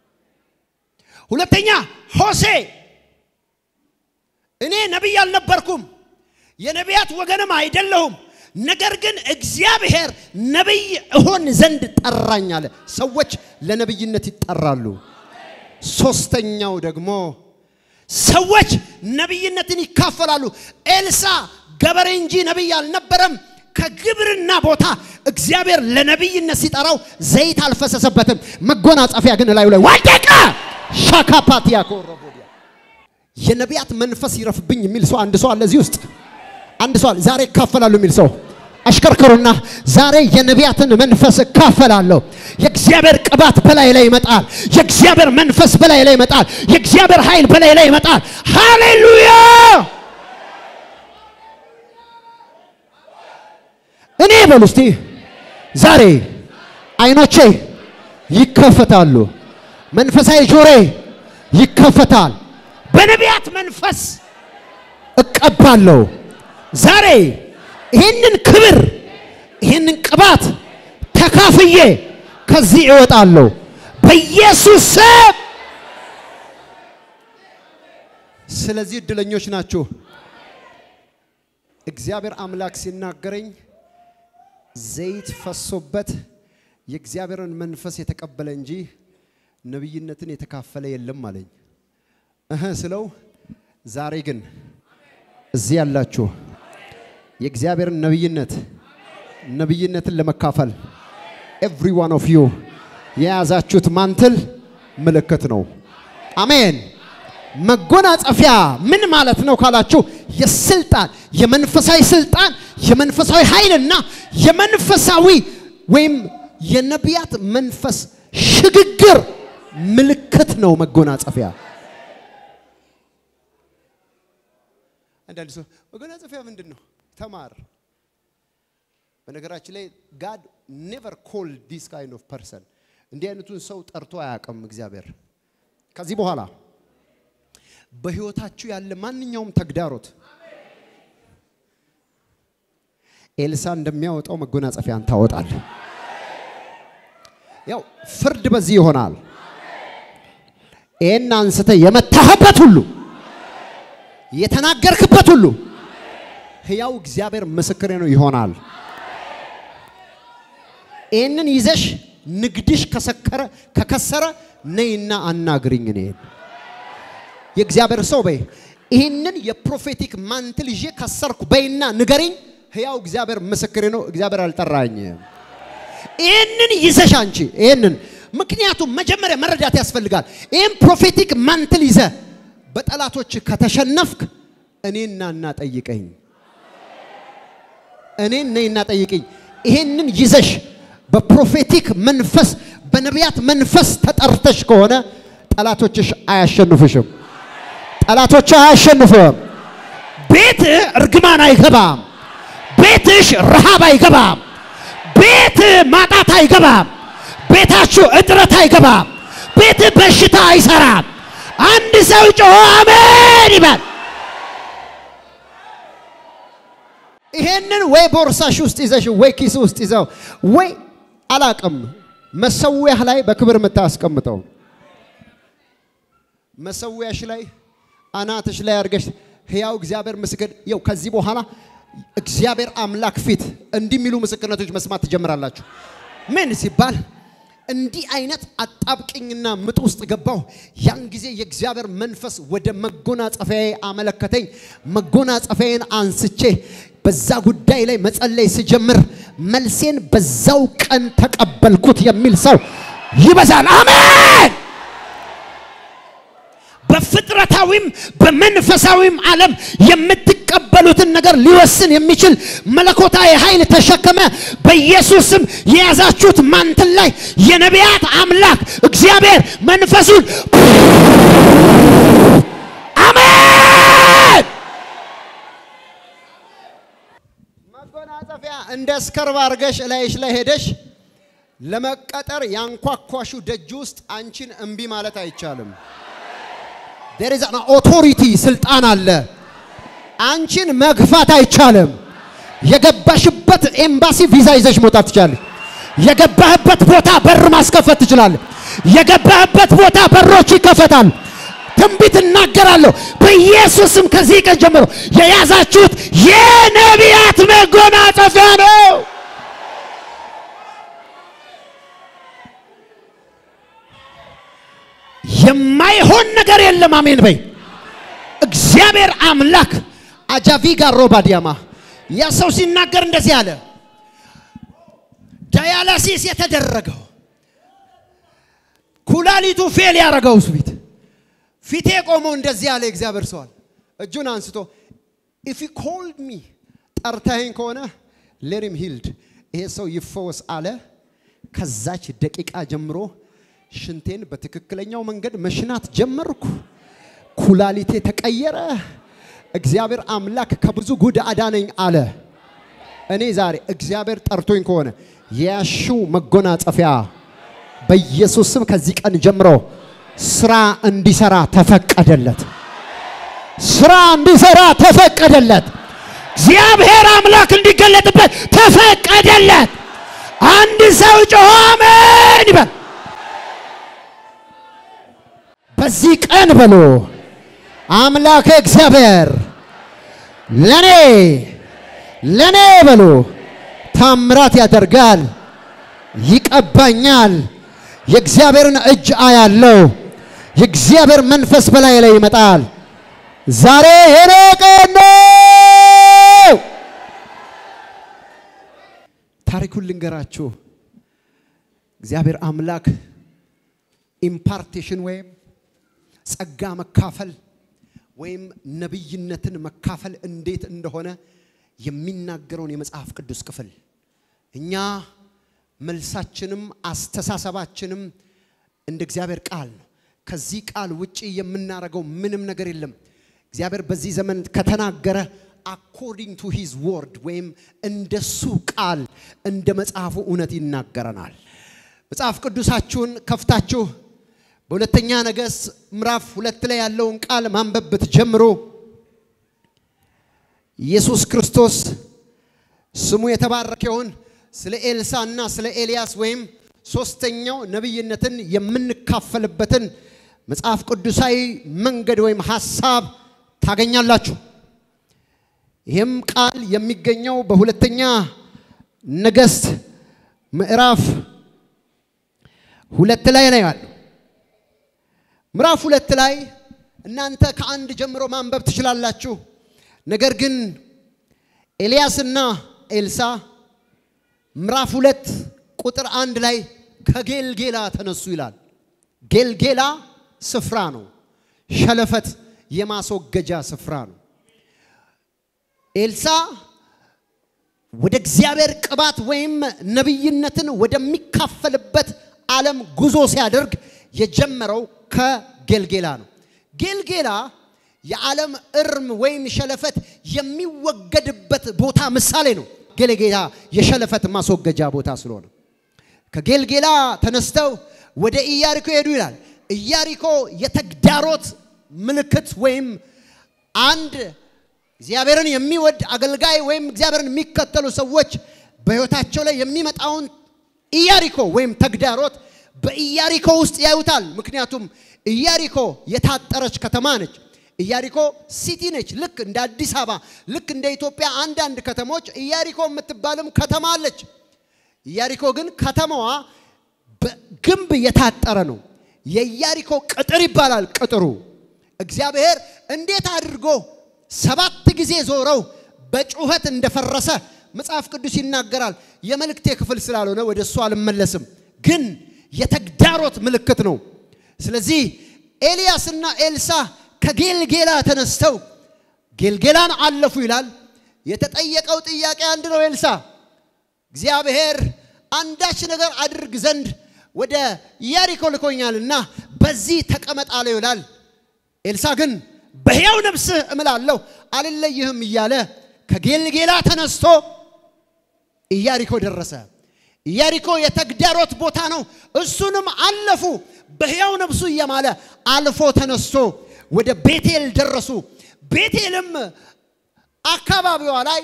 ሁለተኛ ሆሴ እኔ ነቢይ አልነበርኩም፣ የነቢያት ወገንም አይደለሁም ነገር ግን እግዚአብሔር ነቢይ እሆን ዘንድ ጠራኝ አለ። ሰዎች ለነቢይነት ይጠራሉ። ሶስተኛው ደግሞ ሰዎች ነቢይነትን ይካፈላሉ። ኤልሳ ገበሬ እንጂ ነቢይ አልነበረም። ከግብርና ቦታ እግዚአብሔር ለነቢይነት ሲጠራው ዘይት አልፈሰሰበትም። መጎናጸፊያ ግን ላዩ ላይ ወደቀ። ሻካፓቲያ ኮረቦዲያ የነቢያት መንፈስ ይረፍብኝ የሚል ሰው አንድ ሰው አለ እዚህ ውስጥ አንድ ሰው አለ ዛሬ ይካፈላሉ የሚል ሰው አሽከርክሩና ዛሬ የነቢያትን መንፈስ እካፈላለሁ። የእግዚአብሔር ቅባት በላይ ላይ ይመጣል። የእግዚአብሔር መንፈስ በላይ ላይ ይመጣል። የእግዚአብሔር ኃይል በላይ ላይ ይመጣል። ሃሌሉያ! እኔ በሉ እስቲ ዛሬ አይኖቼ ይከፈታሉ። መንፈሳዊ ጆሬ ይከፈታል። በነቢያት መንፈስ እቀባለሁ። ዛሬ ይህንን ክብር ይህንን ቅባት ተካፍዬ ከዚህ እወጣለሁ በኢየሱስ ስም። ስለዚህ እድለኞች ናችሁ። እግዚአብሔር አምላክ ሲናገረኝ ዘይት ፈሶበት የእግዚአብሔርን መንፈስ የተቀበለ እንጂ ነቢይነትን የተካፈለ የለም አለኝ። እህ ስለው ዛሬ ግን እዚህ ያላችሁ የእግዚአብሔርን ነቢይነት ነቢይነትን ለመካፈል ኤቭሪ ዋን ኦፍ ዩ የያዛችሁት ማንትል ምልክት ነው። አሜን። መጎናጸፊያ ምን ማለት ነው ካላችሁ፣ የስልጣን የመንፈሳዊ ስልጣን የመንፈሳዊ ኃይልና የመንፈሳዊ ወይም የነቢያት መንፈስ ሽግግር ምልክት ነው መጎናጸፊያ። አንዳንድ ሰው መጎናጸፊያ ምንድን ነው? ተማር። በነገራችን ላይ ጋድ ኔቨር ኮል ዲስ ካይንድ ኦፍ ፐርሰን እንዲህ አይነቱን ሰው ጠርቶ አያውቅም እግዚአብሔር። ከዚህ በኋላ በህይወታችሁ ያለ ማንኛውም ተግዳሮት ኤልሳ እንደሚያወጣው መጎናጸፊያን ታወጣል። ያው ፍርድ በዚህ ይሆናል። ይህን አንስተ የመታህበት ሁሉ የተናገርክበት ሁሉ ህያው እግዚአብሔር ምስክሬ ነው ይሆናል። ይህንን ይዘሽ ንግድሽ ከሰከረ ከከሰረ ነይና አናግሪኝ እኔን የእግዚአብሔር ሰው በይ ይህንን የፕሮፌቲክ ማንትል ይዤ ከሰርኩ በይና ንገሪኝ። ህያው እግዚአብሔር ምስክሬ ነው። እግዚአብሔር አልጠራኝ። ይህንን ይዘሽ አንቺ ይህንን ምክንያቱም መጀመሪያ መረዳት ያስፈልጋል። ይህን ፕሮፌቲክ ማንትል ይዘ በጠላቶች ከተሸነፍክ እኔና እና ጠይቀኝ፣ እኔን ነይና ጠይቅኝ። ይህንን ይዘሽ በፕሮፌቲክ መንፈስ በነቢያት መንፈስ ተጠርተሽ ከሆነ ጠላቶችሽ አያሸንፉሽም። ጠላቶች አያሸንፉም። ቤትህ እርግማን አይገባም። ቤትሽ ረሃብ አይገባም። ቤት ማጣት አይገባም። ቤታችሁ እጥረት አይገባም። ቤት በሽታ አይሰራም። አንድ ሰው ጮሆ አሜን ይበል። ይሄንን ወይ ቦርሳሽ ውስጥ ይዘሽ ወይ ኪስ ውስጥ ይዘው ወይ አላቅም መሰዊያህ ላይ በክብር የምታስቀምጠው መሰዊያሽ ላይ አናትሽ ላይ አድርገሽ ህያው እግዚአብሔር ምስክር ይው ከዚህ በኋላ እግዚአብሔር አምላክ ፊት እንዲህ የሚሉ ምስክርነቶች መስማት ትጀምራላችሁ። ምን ሲባል እንዲህ አይነት አጣብቅኝና ምጥ ውስጥ ገባው። ያን ጊዜ የእግዚአብሔር መንፈስ ወደ መጎናጸፊያዬ አመለከተኝ። መጎናጸፊያዬን አንስቼ በዛ ጉዳይ ላይ መጸለይ ስጀምር መልሴን በዛው ቀን ተቀበልኩት የሚል ሰው ይበዛል። አሜን። በፍጥረታዊም በመንፈሳዊም ዓለም የምትቀበሉትን ነገር ሊወስን የሚችል መለኮታዊ ኃይል ተሸከመ። በኢየሱስም የያዛችሁት ማንትን ላይ የነቢያት አምላክ እግዚአብሔር መንፈሱን አሜን። መጎናጸፊያ እንደ እስከርብ አድርገሽ እላይሽ ላይ ሄደሽ ለመቀጠር ያንኳኳሹ ደጅ ውስጥ አንቺን እምቢ ማለት አይቻልም። there is an authority ስልጣን አለ። አንቺን መግፋት አይቻልም። የገባሽበት ኤምባሲ ቪዛ ይዘሽ መውጣት ትችላለሽ። የገባህበት ቦታ በር ማስከፈት ትችላለህ። የገባህበት ቦታ በሮች ይከፈታል። ትንቢት እናገራለሁ በኢየሱስም ከዚህ ቀን ጀምሮ የያዛችሁት የነቢያት መጎናጸፊያ ነው። የማይሆን ነገር የለም። አሜን በይ። እግዚአብሔር አምላክ አጃቪጋ ሮባዲያማ ያ ሰው ሲናገር እንደዚህ አለ። ዳያላሲስ የተደረገው ኩላሊቱ ፌል ያደረገው ፊት ፊቴ ቆሞ እንደዚህ አለ። እግዚአብሔር ሰዋል እጁን አንስቶ ኢፍ ዩ ኮልድ ሚ ጠርተኸኝ ከሆነ ሌሪም ሂልድ ይሄ ሰው ይፈወስ አለ። ከዛች ደቂቃ ጀምሮ ሽንቴን በትክክለኛው መንገድ መሽናት ጀመርኩ። ኩላሊቴ ተቀየረ። እግዚአብሔር አምላክ ከብዙ ጉድ አዳነኝ አለ። እኔ ዛሬ እግዚአብሔር ጠርቶኝ ከሆነ የያሽው መጎናጸፊያ በኢየሱስ ስም ከዚህ ቀን ጀምሮ ስራ እንዲሰራ ተፈቀደለት። ስራ እንዲሰራ ተፈቀደለት። እግዚአብሔር አምላክ እንዲገለጥበት ተፈቀደለት። አንድ ሰው ጮሆ አሜን ይበል። በዚህ ቀን በሎ አምላክ እግዚአብሔር ለኔ ለኔ በሎ ታምራት ያደርጋል፣ ይቀባኛል፣ የእግዚአብሔርን እጅ አያለው። የእግዚአብሔር መንፈስ በላይ ላይ ይመጣል። ዛሬ የኔ ቀን ነው። ታሪኩን ልንገራችሁ። እግዚአብሔር አምላክ ኢምፓርቴሽን ወይም ጸጋ መካፈል ወይም ነቢይነትን መካፈል እንዴት እንደሆነ የሚናገረውን የመጽሐፍ ቅዱስ ክፍል እኛ መልሳችንም አስተሳሰባችንም እንደ እግዚአብሔር ቃል ነው። ከዚህ ቃል ውጪ የምናደርገው ምንም ነገር የለም። እግዚአብሔር በዚህ ዘመን ከተናገረ አኮርዲንግ ቱ ሂዝ ወርድ ወይም እንደሱ ቃል እንደ መጽሐፉ እውነት ይናገረናል። መጽሐፍ ቅዱሳችሁን ከፍታችሁ በሁለተኛ ነገሥት ምዕራፍ ሁለት ላይ ያለውን ቃል ማንበብ ብትጀምሩ ኢየሱስ ክርስቶስ ስሙ የተባረከ ይሁን ስለ ኤልሳና ስለ ኤልያስ ወይም ሶስተኛው ነቢይነትን የምንካፈልበትን መጽሐፍ ቅዱሳዊ መንገድ ወይም ሐሳብ ታገኛላችሁ። ይህም ቃል የሚገኘው በሁለተኛ ነገሥት ምዕራፍ ሁለት ላይ ነው ያለው። ምዕራፍ ሁለት ላይ እናንተ ከአንድ ጀምሮ ማንበብ ትችላላችሁ። ነገር ግን ኤልያስና ኤልሳ ምዕራፍ ሁለት ቁጥር አንድ ላይ ከጌልጌላ ተነሱ ይላል። ጌልጌላ ስፍራ ነው። ሸለፈት የማስወገጃ ስፍራ ነው። ኤልሳ ወደ እግዚአብሔር ቅባት ወይም ነቢይነትን ወደሚካፈልበት ዓለም ጉዞ ሲያደርግ የጀመረው ከጌልጌላ ነው። ጌልጌላ የዓለም እርም ወይም ሸለፈት የሚወገድበት ቦታ ምሳሌ ነው። ጌልጌላ የሸለፈት ማስወገጃ ቦታ ስለሆነ ከጌልጌላ ተነስተው ወደ ኢያሪኮ ሄዱ ይላል። ኢያሪኮ የተግዳሮት ምልክት ወይም አንድ እግዚአብሔርን የሚወድ አገልጋይ ወይም እግዚአብሔርን የሚከተሉ ሰዎች በሕይወታቸው ላይ የሚመጣውን ኢያሪኮ ወይም ተግዳሮት በኢያሪኮ ውስጥ ያዩታል። ምክንያቱም ኢያሪኮ የታጠረች ከተማ ነች። ኢያሪኮ ሲቲ ነች። ልክ እንደ አዲስ አበባ፣ ልክ እንደ ኢትዮጵያ አንዳንድ ከተሞች ኢያሪኮ የምትባልም ከተማ አለች። ኢያሪኮ ግን ከተማዋ በግንብ የታጠረ ነው። የኢያሪኮ ቅጥር ይባላል። ቅጥሩ እግዚአብሔር እንዴት አድርጎ ሰባት ጊዜ ዞረው በጩኸት እንደፈረሰ መጽሐፍ ቅዱስ ይናገራል። የመልእክቴ ክፍል ስላልሆነ ወደ እሱ አልመለስም፣ ግን የተግዳሮት ምልክት ነው። ስለዚህ ኤልያስና ኤልሳ ከጌልጌላ ተነስተው ጌልጌላን አለፉ ይላል። የተጠየቀው ጥያቄ አንድ ነው። ኤልሳ እግዚአብሔር አንዳች ነገር አድርግ ዘንድ ወደ ኢያሪኮ ልኮኛልና በዚህ ተቀመጥ አለው ይላል። ኤልሳ ግን በሕያው ነፍስህ እምላለሁ አልለይህም እያለ ከጌልጌላ ተነስቶ ኢያሪኮ ደረሰ። ኢያሪኮ የተግዳሮት ቦታ ነው። እሱንም አለፉ። በሕያው ነፍሱ እየማለ አልፎ ተነስቶ ወደ ቤቴል ደረሱ። ቤቴልም አካባቢዋ ላይ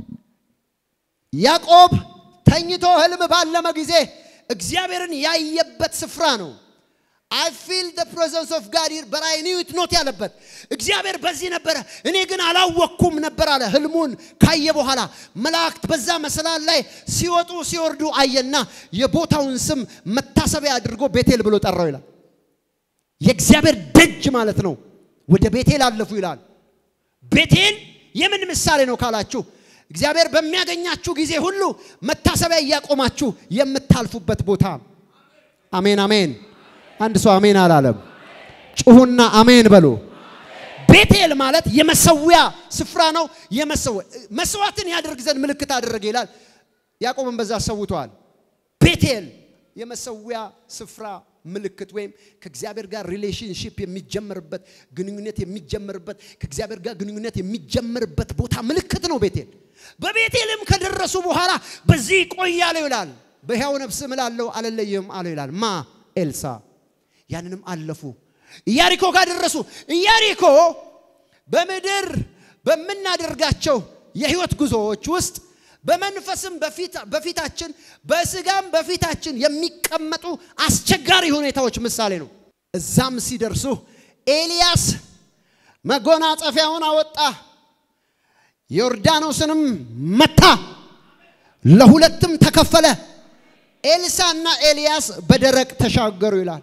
ያዕቆብ ተኝቶ ህልም ባለመ ጊዜ እግዚአብሔርን ያየበት ስፍራ ነው። አይ ፊል ደ ፕሬዘንስ ኦፍ ጋድ ሂር በት አይ ኒው ኢት ኖት ያለበት እግዚአብሔር በዚህ ነበረ፣ እኔ ግን አላወቅኩም ነበር አለ። ህልሙን ካየ በኋላ መላእክት በዛ መሰላል ላይ ሲወጡ ሲወርዱ አየና የቦታውን ስም መታሰቢያ አድርጎ ቤቴል ብሎ ጠራው ይላል። የእግዚአብሔር ደጅ ማለት ነው። ወደ ቤቴል አለፉ ይላል። ቤቴል የምን ምሳሌ ነው ካላችሁ እግዚአብሔር በሚያገኛችሁ ጊዜ ሁሉ መታሰቢያ እያቆማችሁ የምታልፉበት ቦታ። አሜን አሜን። አንድ ሰው አሜን አላለም። ጩሁና አሜን በሉ። ቤቴል ማለት የመሰዊያ ስፍራ ነው። መስዋዕትን ያደርግ ዘንድ ምልክት አደረገ ይላል። ያዕቆብን በዛ ሰውተዋል። ቤቴል የመሰዊያ ስፍራ ምልክት ወይም ከእግዚአብሔር ጋር ሪሌሽንሽፕ የሚጀመርበት ግንኙነት የሚጀመርበት ከእግዚአብሔር ጋር ግንኙነት የሚጀመርበት ቦታ ምልክት ነው ቤቴል። በቤቴልም ከደረሱ በኋላ በዚህ ቆያለሁ ይላል። በሕያው ነፍስ እምላለሁ አልለይህም አለው ይላል። ማ ኤልሳ። ያንንም አለፉ። ኢያሪኮ ጋር ደረሱ። ኢያሪኮ በምድር በምናደርጋቸው የህይወት ጉዞዎች ውስጥ በመንፈስም በፊታችን በስጋም በፊታችን የሚቀመጡ አስቸጋሪ ሁኔታዎች ምሳሌ ነው። እዛም ሲደርሱ ኤልያስ መጎናጸፊያውን አወጣ፣ ዮርዳኖስንም መታ፣ ለሁለትም ተከፈለ። ኤልሳና ኤልያስ በደረቅ ተሻገሩ ይላል።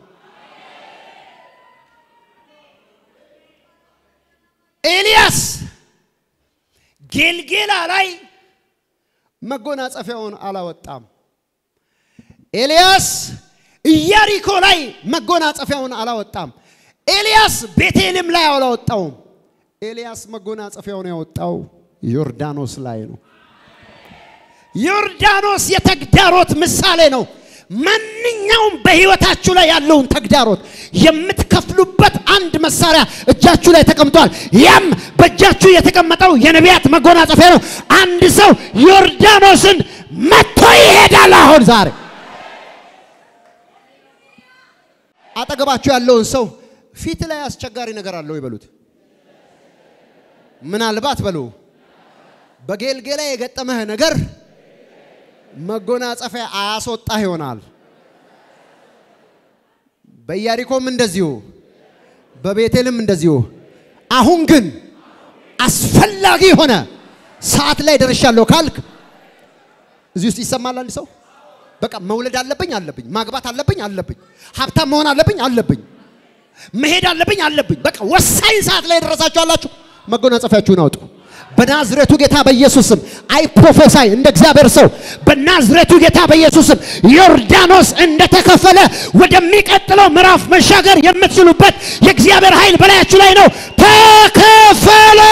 ኤልያስ ጌልጌላ ላይ መጎናጸፊያውን አላወጣም። ኤልያስ ኢያሪኮ ላይ መጎናጸፊያውን አላወጣም። ኤልያስ ቤቴልም ላይ አላወጣውም። ኤልያስ መጎናጸፊያውን ያወጣው ዮርዳኖስ ላይ ነው። ዮርዳኖስ የተግዳሮት ምሳሌ ነው። ማንኛውም በህይወታችሁ ላይ ያለውን ተግዳሮት የምትከፍሉበት አንድ መሳሪያ እጃችሁ ላይ ተቀምጧል። ያም በእጃችሁ የተቀመጠው የነቢያት መጎናጸፊያ ነው። አንድ ሰው ዮርዳኖስን መጥቶ ይሄዳል። አሁን ዛሬ አጠገባችሁ ያለውን ሰው ፊት ላይ አስቸጋሪ ነገር አለው ይበሉት። ምናልባት በሉ በጌልጌላ የገጠመህ ነገር መጎናጸፊያ አያስወጣህ ይሆናል። በኢያሪኮም እንደዚሁ፣ በቤቴልም እንደዚሁ። አሁን ግን አስፈላጊ የሆነ ሰዓት ላይ ደርሻለሁ ካልክ እዚህ ውስጥ ይሰማል አንድ ሰው በቃ መውለድ አለብኝ አለብኝ፣ ማግባት አለብኝ አለብኝ፣ ሀብታም መሆን አለብኝ አለብኝ፣ መሄድ አለብኝ አለብኝ። በቃ ወሳኝ ሰዓት ላይ ደረሳችሁ አላችሁ። መጎናጸፊያችሁን አውጡ። በናዝሬቱ ጌታ በኢየሱስም አይ ፕሮፌሳይ እንደ እግዚአብሔር ሰው በናዝሬቱ ጌታ በኢየሱስም ዮርዳኖስ እንደተከፈለ ወደሚቀጥለው ምዕራፍ መሻገር የምትችሉበት የእግዚአብሔር ኃይል በላያችሁ ላይ ነው። ተከፈለ።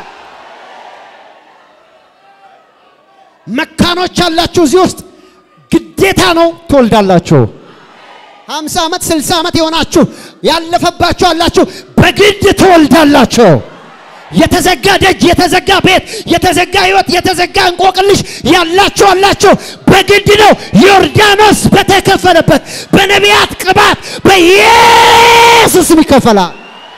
መካኖች አላችሁ እዚህ ውስጥ ግዴታ ነው ትወልዳላችሁ። ሀምሳ ዓመት ስልሳ ዓመት የሆናችሁ ያለፈባችሁ አላችሁ፣ በግድ ትወልዳላችሁ። የተዘጋ ደጅ፣ የተዘጋ ቤት፣ የተዘጋ ህይወት፣ የተዘጋ እንቆቅልሽ ያላችሁ አላችሁ። በግድ ነው። ዮርዳኖስ በተከፈለበት በነቢያት ቅባት በኢየሱስም ይከፈላል።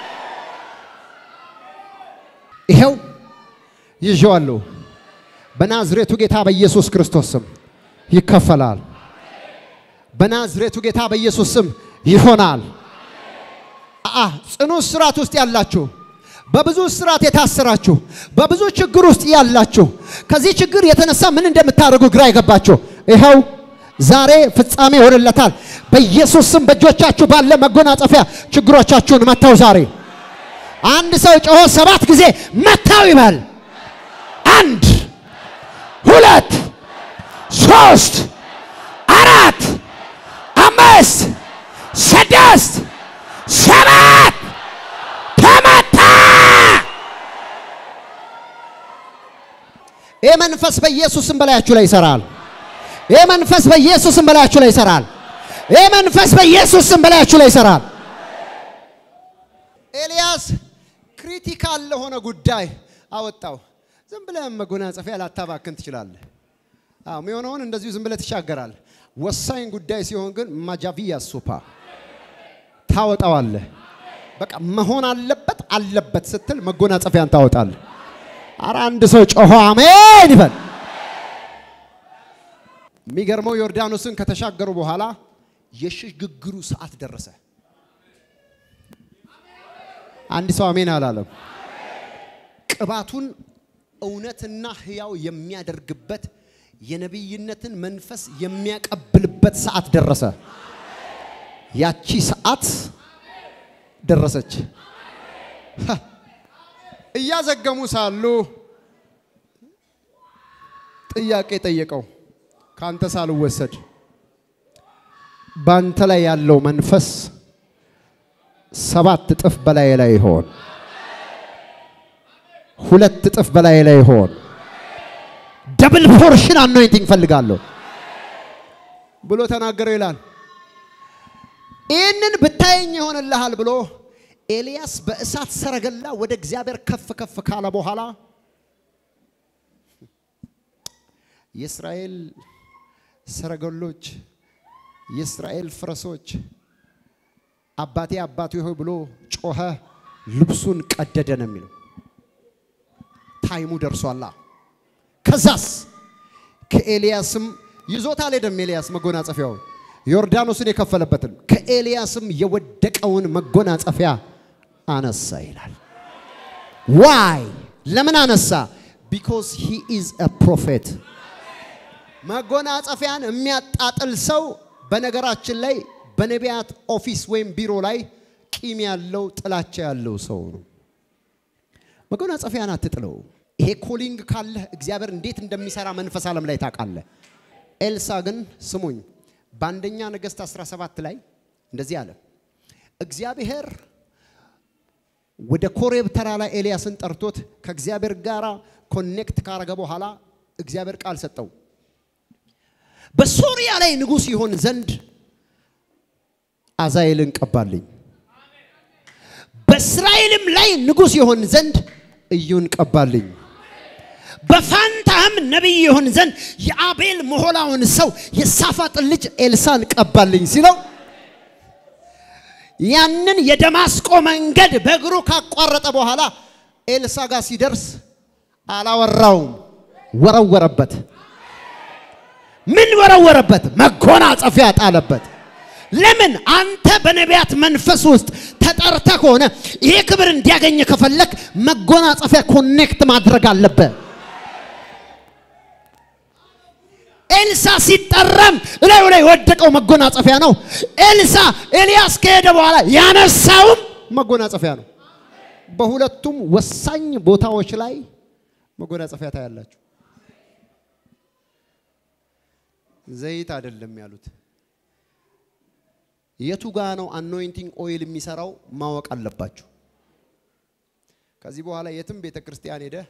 ይኸው ይዤዋለሁ። በናዝሬቱ ጌታ በኢየሱስ ክርስቶስ ስም ይከፈላል። በናዝሬቱ ጌታ በኢየሱስ ስም ይሆናል። አ ጽኑ እስራት ውስጥ ያላችሁ በብዙ እስራት የታሰራችሁ በብዙ ችግር ውስጥ ያላችሁ ከዚህ ችግር የተነሳ ምን እንደምታደርጉ ግራ የገባችሁ ይኸው ዛሬ ፍጻሜ ይሆንለታል። በኢየሱስ ስም በእጆቻችሁ ባለ መጎናጸፊያ ችግሮቻችሁን መታው። ዛሬ አንድ ሰው ጮሆ ሰባት ጊዜ መታው ይበል። አንድ ሁለት ሶስት አራት አምስት ስድስት ሰባት ተመታ። ይህ መንፈስ በኢየሱስም በላያችሁ ላይ ይሰራል። ይህ መንፈስ በኢየሱስም በላያችሁ ላይ ይሰራል። ይህ መንፈስ በኢየሱስም በላያችሁ ላይ ይሰራል። ኤልያስ ክሪቲካል ለሆነ ጉዳይ አወጣው። ዝም ብለህ መጎናጸፊያ ላታባክን ትችላለህ። አዎ የሚሆነውን እንደዚሁ ዝም ብለህ ትሻገራል። ወሳኝ ጉዳይ ሲሆን ግን ማጃቪያ ሱፓ ታወጣዋለህ። በቃ መሆን አለበት አለበት ስትል መጎናጸፊያን ታወጣለህ። አረ አንድ ሰው ጮሆ አሜን ይበል። የሚገርመው ዮርዳኖስን ከተሻገሩ በኋላ የሽግግሩ ሰዓት ደረሰ። አንድ ሰው አሜን አላለም። ቅባቱን እውነትና ሕያው የሚያደርግበት የነቢይነትን መንፈስ የሚያቀብልበት ሰዓት ደረሰ። ያቺ ሰዓት ደረሰች። እያዘገሙ ሳሉ ጥያቄ ጠየቀው። ካንተ ሳልወሰድ ባንተ ላይ ያለው መንፈስ ሰባት እጥፍ በላይ ላይ ይሆን፣ ሁለት እጥፍ በላይ ላይ ይሆን። ደብል ፖርሽን አኖይንቲንግ ፈልጋለሁ ብሎ ተናገረው ይላል። ይህንን ብታየኝ ይሆንልሃል ብሎ ኤልያስ በእሳት ሰረገላ ወደ እግዚአብሔር ከፍ ከፍ ካለ በኋላ የእስራኤል ሰረገሎች፣ የእስራኤል ፈረሶች አባቴ አባቴ ሆይ ብሎ ጮኸ፣ ልብሱን ቀደደ ነው የሚለው። ታይሙ ደርሷላ። ከዛስ ከኤልያስም ይዞት አልሄደም። ኤልያስ መጎናጸፊያውን ዮርዳኖስን የከፈለበትን ከኤልያስም የወደቀውን መጎናጸፊያ አነሳ ይላል። ዋይ ለምን አነሳ? ቢኮዝ ሂ ኢዝ አ ፕሮፌት። መጎናጸፊያን የሚያጣጥል ሰው በነገራችን ላይ በነቢያት ኦፊስ ወይም ቢሮ ላይ ቂም ያለው ጥላቻ ያለው ሰው ነው። መጎናጸፊያን አትጥለው። ይሄ ኮሊንግ ካለህ እግዚአብሔር እንዴት እንደሚሰራ መንፈስ ዓለም ላይ ታውቃለህ። ኤልሳ ግን ስሙኝ፣ በአንደኛ ነገሥት 17 ላይ እንደዚህ አለ። እግዚአብሔር ወደ ኮሬብ ተራ ላይ ኤልያስን ጠርቶት ከእግዚአብሔር ጋር ኮኔክት ካረገ በኋላ እግዚአብሔር ቃል ሰጠው። በሶሪያ ላይ ንጉሥ ይሆን ዘንድ አዛኤልን ቀባልኝ፣ በእስራኤልም ላይ ንጉሥ ይሆን ዘንድ እዩን ቀባልኝ፣ በፋንታህም ነቢይ ይሆን ዘንድ የአቤል መሆላውን ሰው የሳፋጥን ልጅ ኤልሳን ቀባልኝ ሲለው ያንን የደማስቆ መንገድ በእግሩ ካቋረጠ በኋላ ኤልሳ ጋር ሲደርስ አላወራውም፣ ወረወረበት። ምን ወረወረበት? መጎናጸፊያ ጣለበት። ለምን? አንተ በነቢያት መንፈስ ውስጥ ተጠርተ ከሆነ ይሄ ክብር እንዲያገኝ ከፈለክ መጎናጸፊያ ኮኔክት ማድረግ አለበት። ኤልሳ ሲጠራም እላዩ ላይ የወደቀው መጎናጸፊያ ነው። ኤልሳ ኤልያስ ከሄደ በኋላ ያነሳውም መጎናጸፊያ ነው። በሁለቱም ወሳኝ ቦታዎች ላይ መጎናጸፊያ ታያላችሁ። ዘይት አይደለም ያሉት። የቱ ጋ ነው አኖይንቲንግ ኦይል የሚሰራው ማወቅ አለባችሁ። ከዚህ በኋላ የትም ቤተ ክርስቲያን ሄደ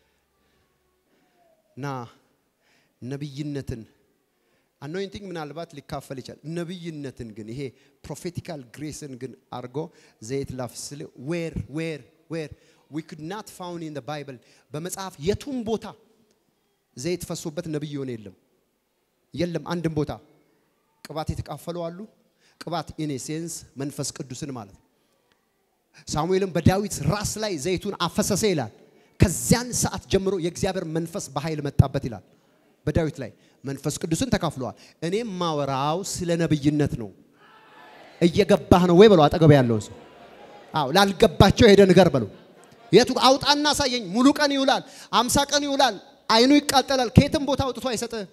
ና ነብይነትን አኖይንቲንግ ምናልባት ሊካፈል ይችላል። ነብይነትን ግን ይሄ ፕሮፌቲካል ግሬስን ግን አድርጎ ዘይት ላፍስል ዌር ዌር ዌር ዊ ኩድ ናት ፋውንድ ኢን ባይብል በመጽሐፍ የቱም ቦታ ዘይት ፈሶበት ነብይ የሆነ የለም የለም። አንድም ቦታ ቅባት የተካፈሉ አሉ። ቅባት ኢን ሴንስ መንፈስ ቅዱስን ማለት ነው። ሳሙኤልም በዳዊት ራስ ላይ ዘይቱን አፈሰሰ ይላል። ከዚያን ሰዓት ጀምሮ የእግዚአብሔር መንፈስ በኃይል መጣበት ይላል። በዳዊት ላይ መንፈስ ቅዱስን ተካፍለዋል። እኔም ማወራው ስለ ነብይነት ነው። እየገባህ ነው ወይ በለው አጠገብ ያለው ሰው። አዎ ላልገባቸው ሄደ ንገር በለው። የቱ አውጣና አሳየኝ። ሙሉ ቀን ይውላል፣ አምሳ ቀን ይውላል፣ አይኑ ይቃጠላል። ከየትም ቦታ አውጥቶ አይሰጥህ።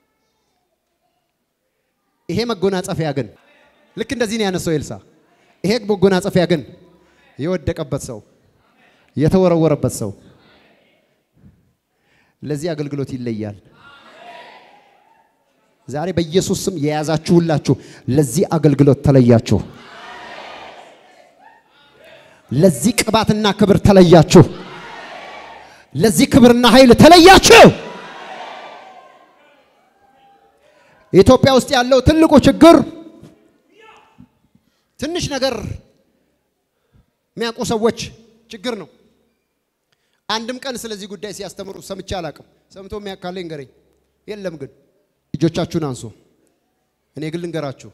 ይሄ መጎናጸፊያ ግን ልክ እንደዚህ ነው ያነሳው ኤልሳ። ይሄ መጎናጸፊያ ግን የወደቀበት ሰው የተወረወረበት ሰው ለዚህ አገልግሎት ይለያል። ዛሬ በኢየሱስ ስም የያዛችሁ ሁላችሁ ለዚህ አገልግሎት ተለያችሁ። ለዚህ ቅባትና ክብር ተለያችሁ። ለዚህ ክብርና ኃይል ተለያችሁ። ኢትዮጵያ ውስጥ ያለው ትልቁ ችግር ትንሽ ነገር የሚያውቁ ሰዎች ችግር ነው። አንድም ቀን ስለዚህ ጉዳይ ሲያስተምሩ ሰምቼ አላቅም። ሰምቶ የሚያካለኝ ንገረኝ። የለም ግን እጆቻችሁን አንሱ። እኔ ግን ልንገራችሁ፣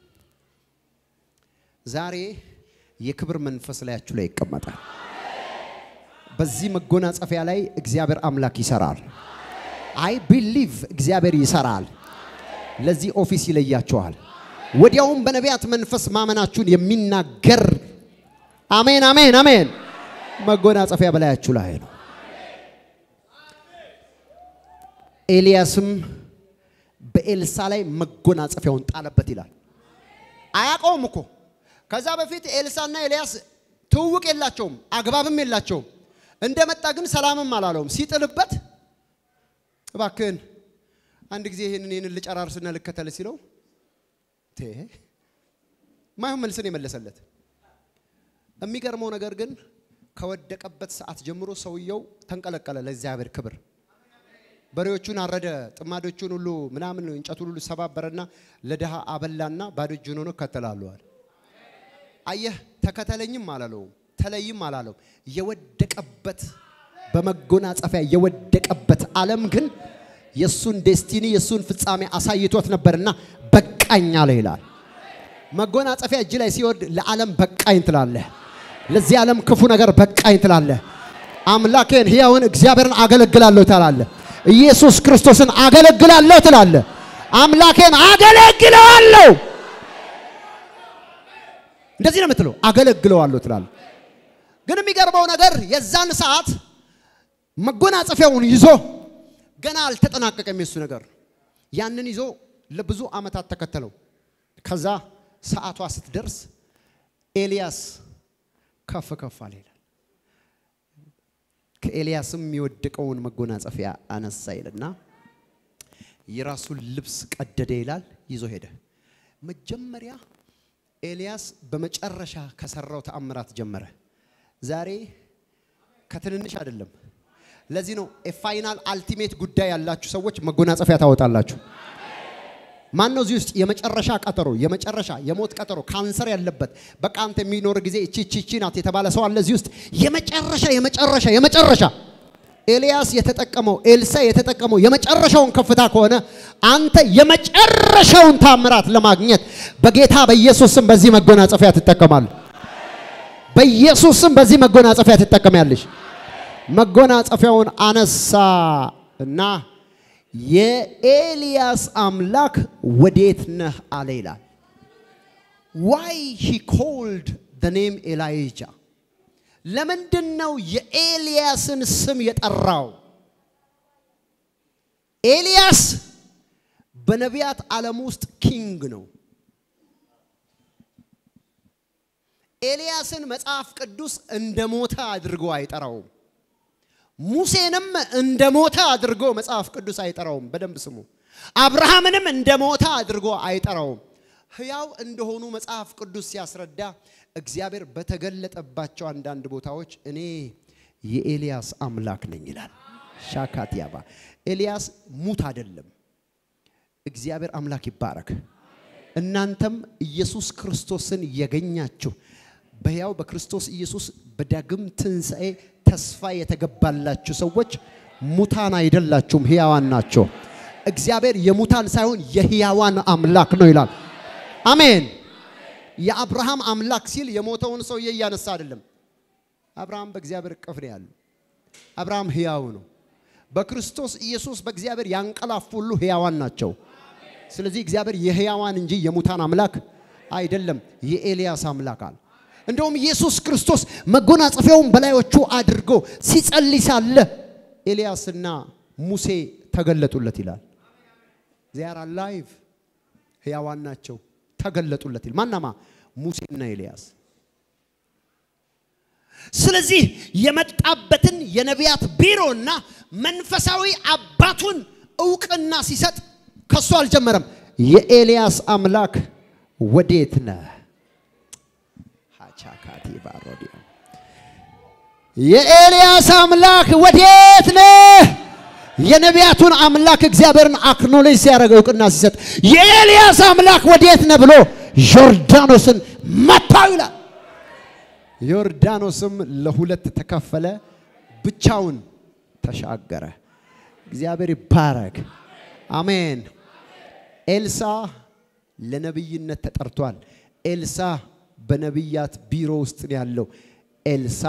ዛሬ የክብር መንፈስ ላያችሁ ላይ ይቀመጣል። በዚህ መጎናጸፊያ ላይ እግዚአብሔር አምላክ ይሰራል። አይ ቢሊቭ እግዚአብሔር ይሰራል። ለዚህ ኦፊስ ይለያችኋል። ወዲያውም በነቢያት መንፈስ ማመናችሁን የሚናገር አሜን፣ አሜን፣ አሜን መጎናጸፊያ በላያችሁ ላይ ነው። ኤልያስም በኤልሳ ላይ መጎናጸፊያውን ጣለበት ይላል። አያውቀውም እኮ ከዛ በፊት ኤልሳና ኤልያስ ትውውቅ የላቸውም፣ አግባብም የላቸውም። እንደመጣ ግን ሰላምም አላለውም። ሲጥልበት እባክህን አንድ ጊዜ ይህንን ይህንን ልጨራርስና ልከተል ሲለው ማይሆን መልስን የመለሰለት። የሚገርመው ነገር ግን ከወደቀበት ሰዓት ጀምሮ ሰውየው ተንቀለቀለ ለእግዚአብሔር ክብር። በሬዎቹን አረደ፣ ጥማዶቹን ሁሉ ምናምን እንጨቱን ሁሉ ሰባበረና ለድሃ አበላና ባዶ እጁን ሆኖ እከተላለዋል። አየህ፣ ተከተለኝም አላለውም፣ ተለይም አላለው። የወደቀበት በመጎናጸፊያ የወደቀበት ዓለም ግን የእሱን ዴስቲኒ የእሱን ፍጻሜ አሳይቶት ነበርና በቃኝ አለ ይላል። መጎናጸፊያ እጅ ላይ ሲወድ ለዓለም በቃኝ ትላለህ። ለዚህ ዓለም ክፉ ነገር በቃኝ ትላለህ። አምላኬን ሕያውን እግዚአብሔርን አገለግላለሁ ትላለህ። ኢየሱስ ክርስቶስን አገለግላለሁ ትላለህ። አምላኬን አገለግለዋለሁ። እንደዚህ ነው የምትለው፣ አገለግለዋለሁ ትላለህ። ግን የሚገርመው ነገር የዛን ሰዓት መጎናጸፊያውን ይዞ ገና አልተጠናቀቀም የሱ ነገር። ያንን ይዞ ለብዙ ዓመታት ተከተለው። ከዛ ሰዓቷ ስትደርስ ኤልያስ ከፍ ከፍ አለ ይላል። ከኤልያስም የወደቀውን መጎናጸፊያ አነሳ ይልና የራሱን ልብስ ቀደደ ይላል። ይዞ ሄደ። መጀመሪያ ኤልያስ በመጨረሻ ከሰራው ተአምራት ጀመረ። ዛሬ ከትንንሽ አይደለም። ለዚህ ነው የፋይናል አልቲሜት ጉዳይ ያላችሁ ሰዎች መጎናጸፊያ ታወጣላችሁ። ማን ነው እዚህ ውስጥ የመጨረሻ ቀጠሮ የመጨረሻ የሞት ቀጠሮ ካንሰር ያለበት በቃ አንተ የሚኖር ጊዜ እቺ እቺ እቺ ናት የተባለ ሰው አለ እዚህ ውስጥ የመጨረሻ የመጨረሻ የመጨረሻ ኤልያስ የተጠቀመው ኤልሳ የተጠቀመው የመጨረሻውን ከፍታ ከሆነ አንተ የመጨረሻውን ታምራት ለማግኘት በጌታ በኢየሱስ ስም በዚህ መጎናጸፊያ ትጠቀማለህ። በኢየሱስ ስም በዚህ መጎናጸፊያ ትጠቀሚያለሽ። መጎናጸፊያውን አነሳ እና የኤልያስ አምላክ ወዴት ነህ አለ ይላል። ዋይ ሂ ኮልድ ደ ኔም ኤላይጃ ለምንድን ነው የኤልያስን ስም የጠራው? ኤልያስ በነቢያት ዓለም ውስጥ ኪንግ ነው። ኤልያስን መጽሐፍ ቅዱስ እንደ ሞተ አድርጎ አይጠራውም። ሙሴንም እንደ ሞተ አድርጎ መጽሐፍ ቅዱስ አይጠራውም። በደንብ ስሙ። አብርሃምንም እንደ ሞተ አድርጎ አይጠራውም። ሕያው እንደሆኑ መጽሐፍ ቅዱስ ሲያስረዳ እግዚአብሔር በተገለጠባቸው አንዳንድ ቦታዎች እኔ የኤልያስ አምላክ ነኝ ይላል። ሻካትያባ ኤልያስ ሙት አይደለም። እግዚአብሔር አምላክ ይባረክ። እናንተም ኢየሱስ ክርስቶስን የገኛችሁ በሕያው በክርስቶስ ኢየሱስ በዳግም ትንሣኤ ተስፋ የተገባላችሁ ሰዎች ሙታን አይደላችሁም፣ ሕያዋን ናቸው። እግዚአብሔር የሙታን ሳይሆን የሕያዋን አምላክ ነው ይላል። አሜን። የአብርሃም አምላክ ሲል የሞተውን ሰውዬ እያነሳ አይደለም። አብርሃም በእግዚአብሔር እቅፍ ነው ያለው። አብርሃም ሕያው ነው። በክርስቶስ ኢየሱስ በእግዚአብሔር ያንቀላፉ ሁሉ ሕያዋን ናቸው። ስለዚህ እግዚአብሔር የሕያዋን እንጂ የሙታን አምላክ አይደለም። የኤልያስ አምላክ አለ። እንደውም ኢየሱስ ክርስቶስ መጎናጸፊያውን በላዮቹ አድርጎ ሲጸልይ ሳለ ኤልያስና ሙሴ ተገለጡለት ይላል። ዚያር አላይቭ ሕያዋን ናቸው። ተገለጡለት ይል ማናማ ሙሴና ኤልያስ። ስለዚህ የመጣበትን የነቢያት ቢሮና መንፈሳዊ አባቱን እውቅና ሲሰጥ ከሱ አልጀመረም። የኤልያስ አምላክ ወዴት ነህ? ሀቻካቲ ባሮዲያ የኤልያስ አምላክ ወዴት ነህ? የነቢያቱን አምላክ እግዚአብሔርን አክኖሌጅ ሲያደርግ እውቅና ሲሰጥ የኤልያስ አምላክ ወዴት ነህ ብሎ ዮርዳኖስን መታው ይላል። ዮርዳኖስም ለሁለት ተከፈለ፣ ብቻውን ተሻገረ። እግዚአብሔር ይባረክ። አሜን። ኤልሳ ለነቢይነት ተጠርቷል። ኤልሳ በነቢያት ቢሮ ውስጥ ነው ያለው። ኤልሳ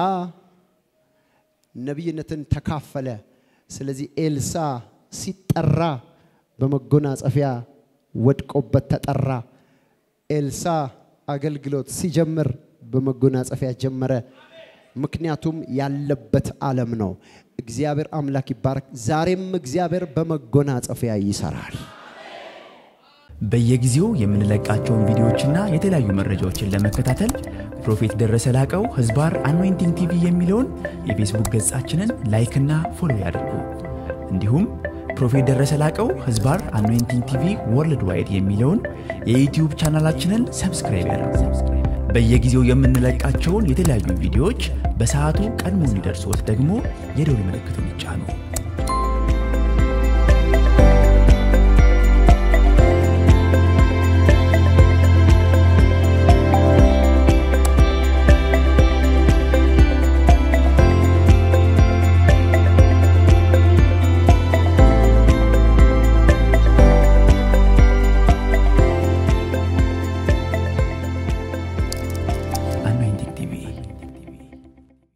ነቢይነትን ተካፈለ። ስለዚህ ኤልሳ ሲጠራ በመጎናጸፊያ ወድቆበት ተጠራ። ኤልሳ አገልግሎት ሲጀምር በመጎናጸፊያ ጀመረ። ምክንያቱም ያለበት ዓለም ነው። እግዚአብሔር አምላክ ይባረክ። ዛሬም እግዚአብሔር በመጎናጸፊያ ይሰራል። በየጊዜው የምንለቃቸውን ቪዲዮዎችና የተለያዩ መረጃዎችን ለመከታተል ፕሮፌት ደረሰ ላቀው ህዝባር አኖይንቲንግ ቲቪ የሚለውን የፌስቡክ ገጻችንን ላይክና ፎሎ ያድርጉ። እንዲሁም ፕሮፌት ደረሰ ላቀው ህዝባር አኖይንቲንግ ቲቪ ወርልድ ዋይድ የሚለውን የዩትዩብ ቻናላችንን ሰብስክራይብ ያድርጉ። በየጊዜው የምንለቃቸውን የተለያዩ ቪዲዮዎች በሰዓቱ ቀድሞ እንዲደርሶት ደግሞ የደውል ምልክቱን ይጫኑ።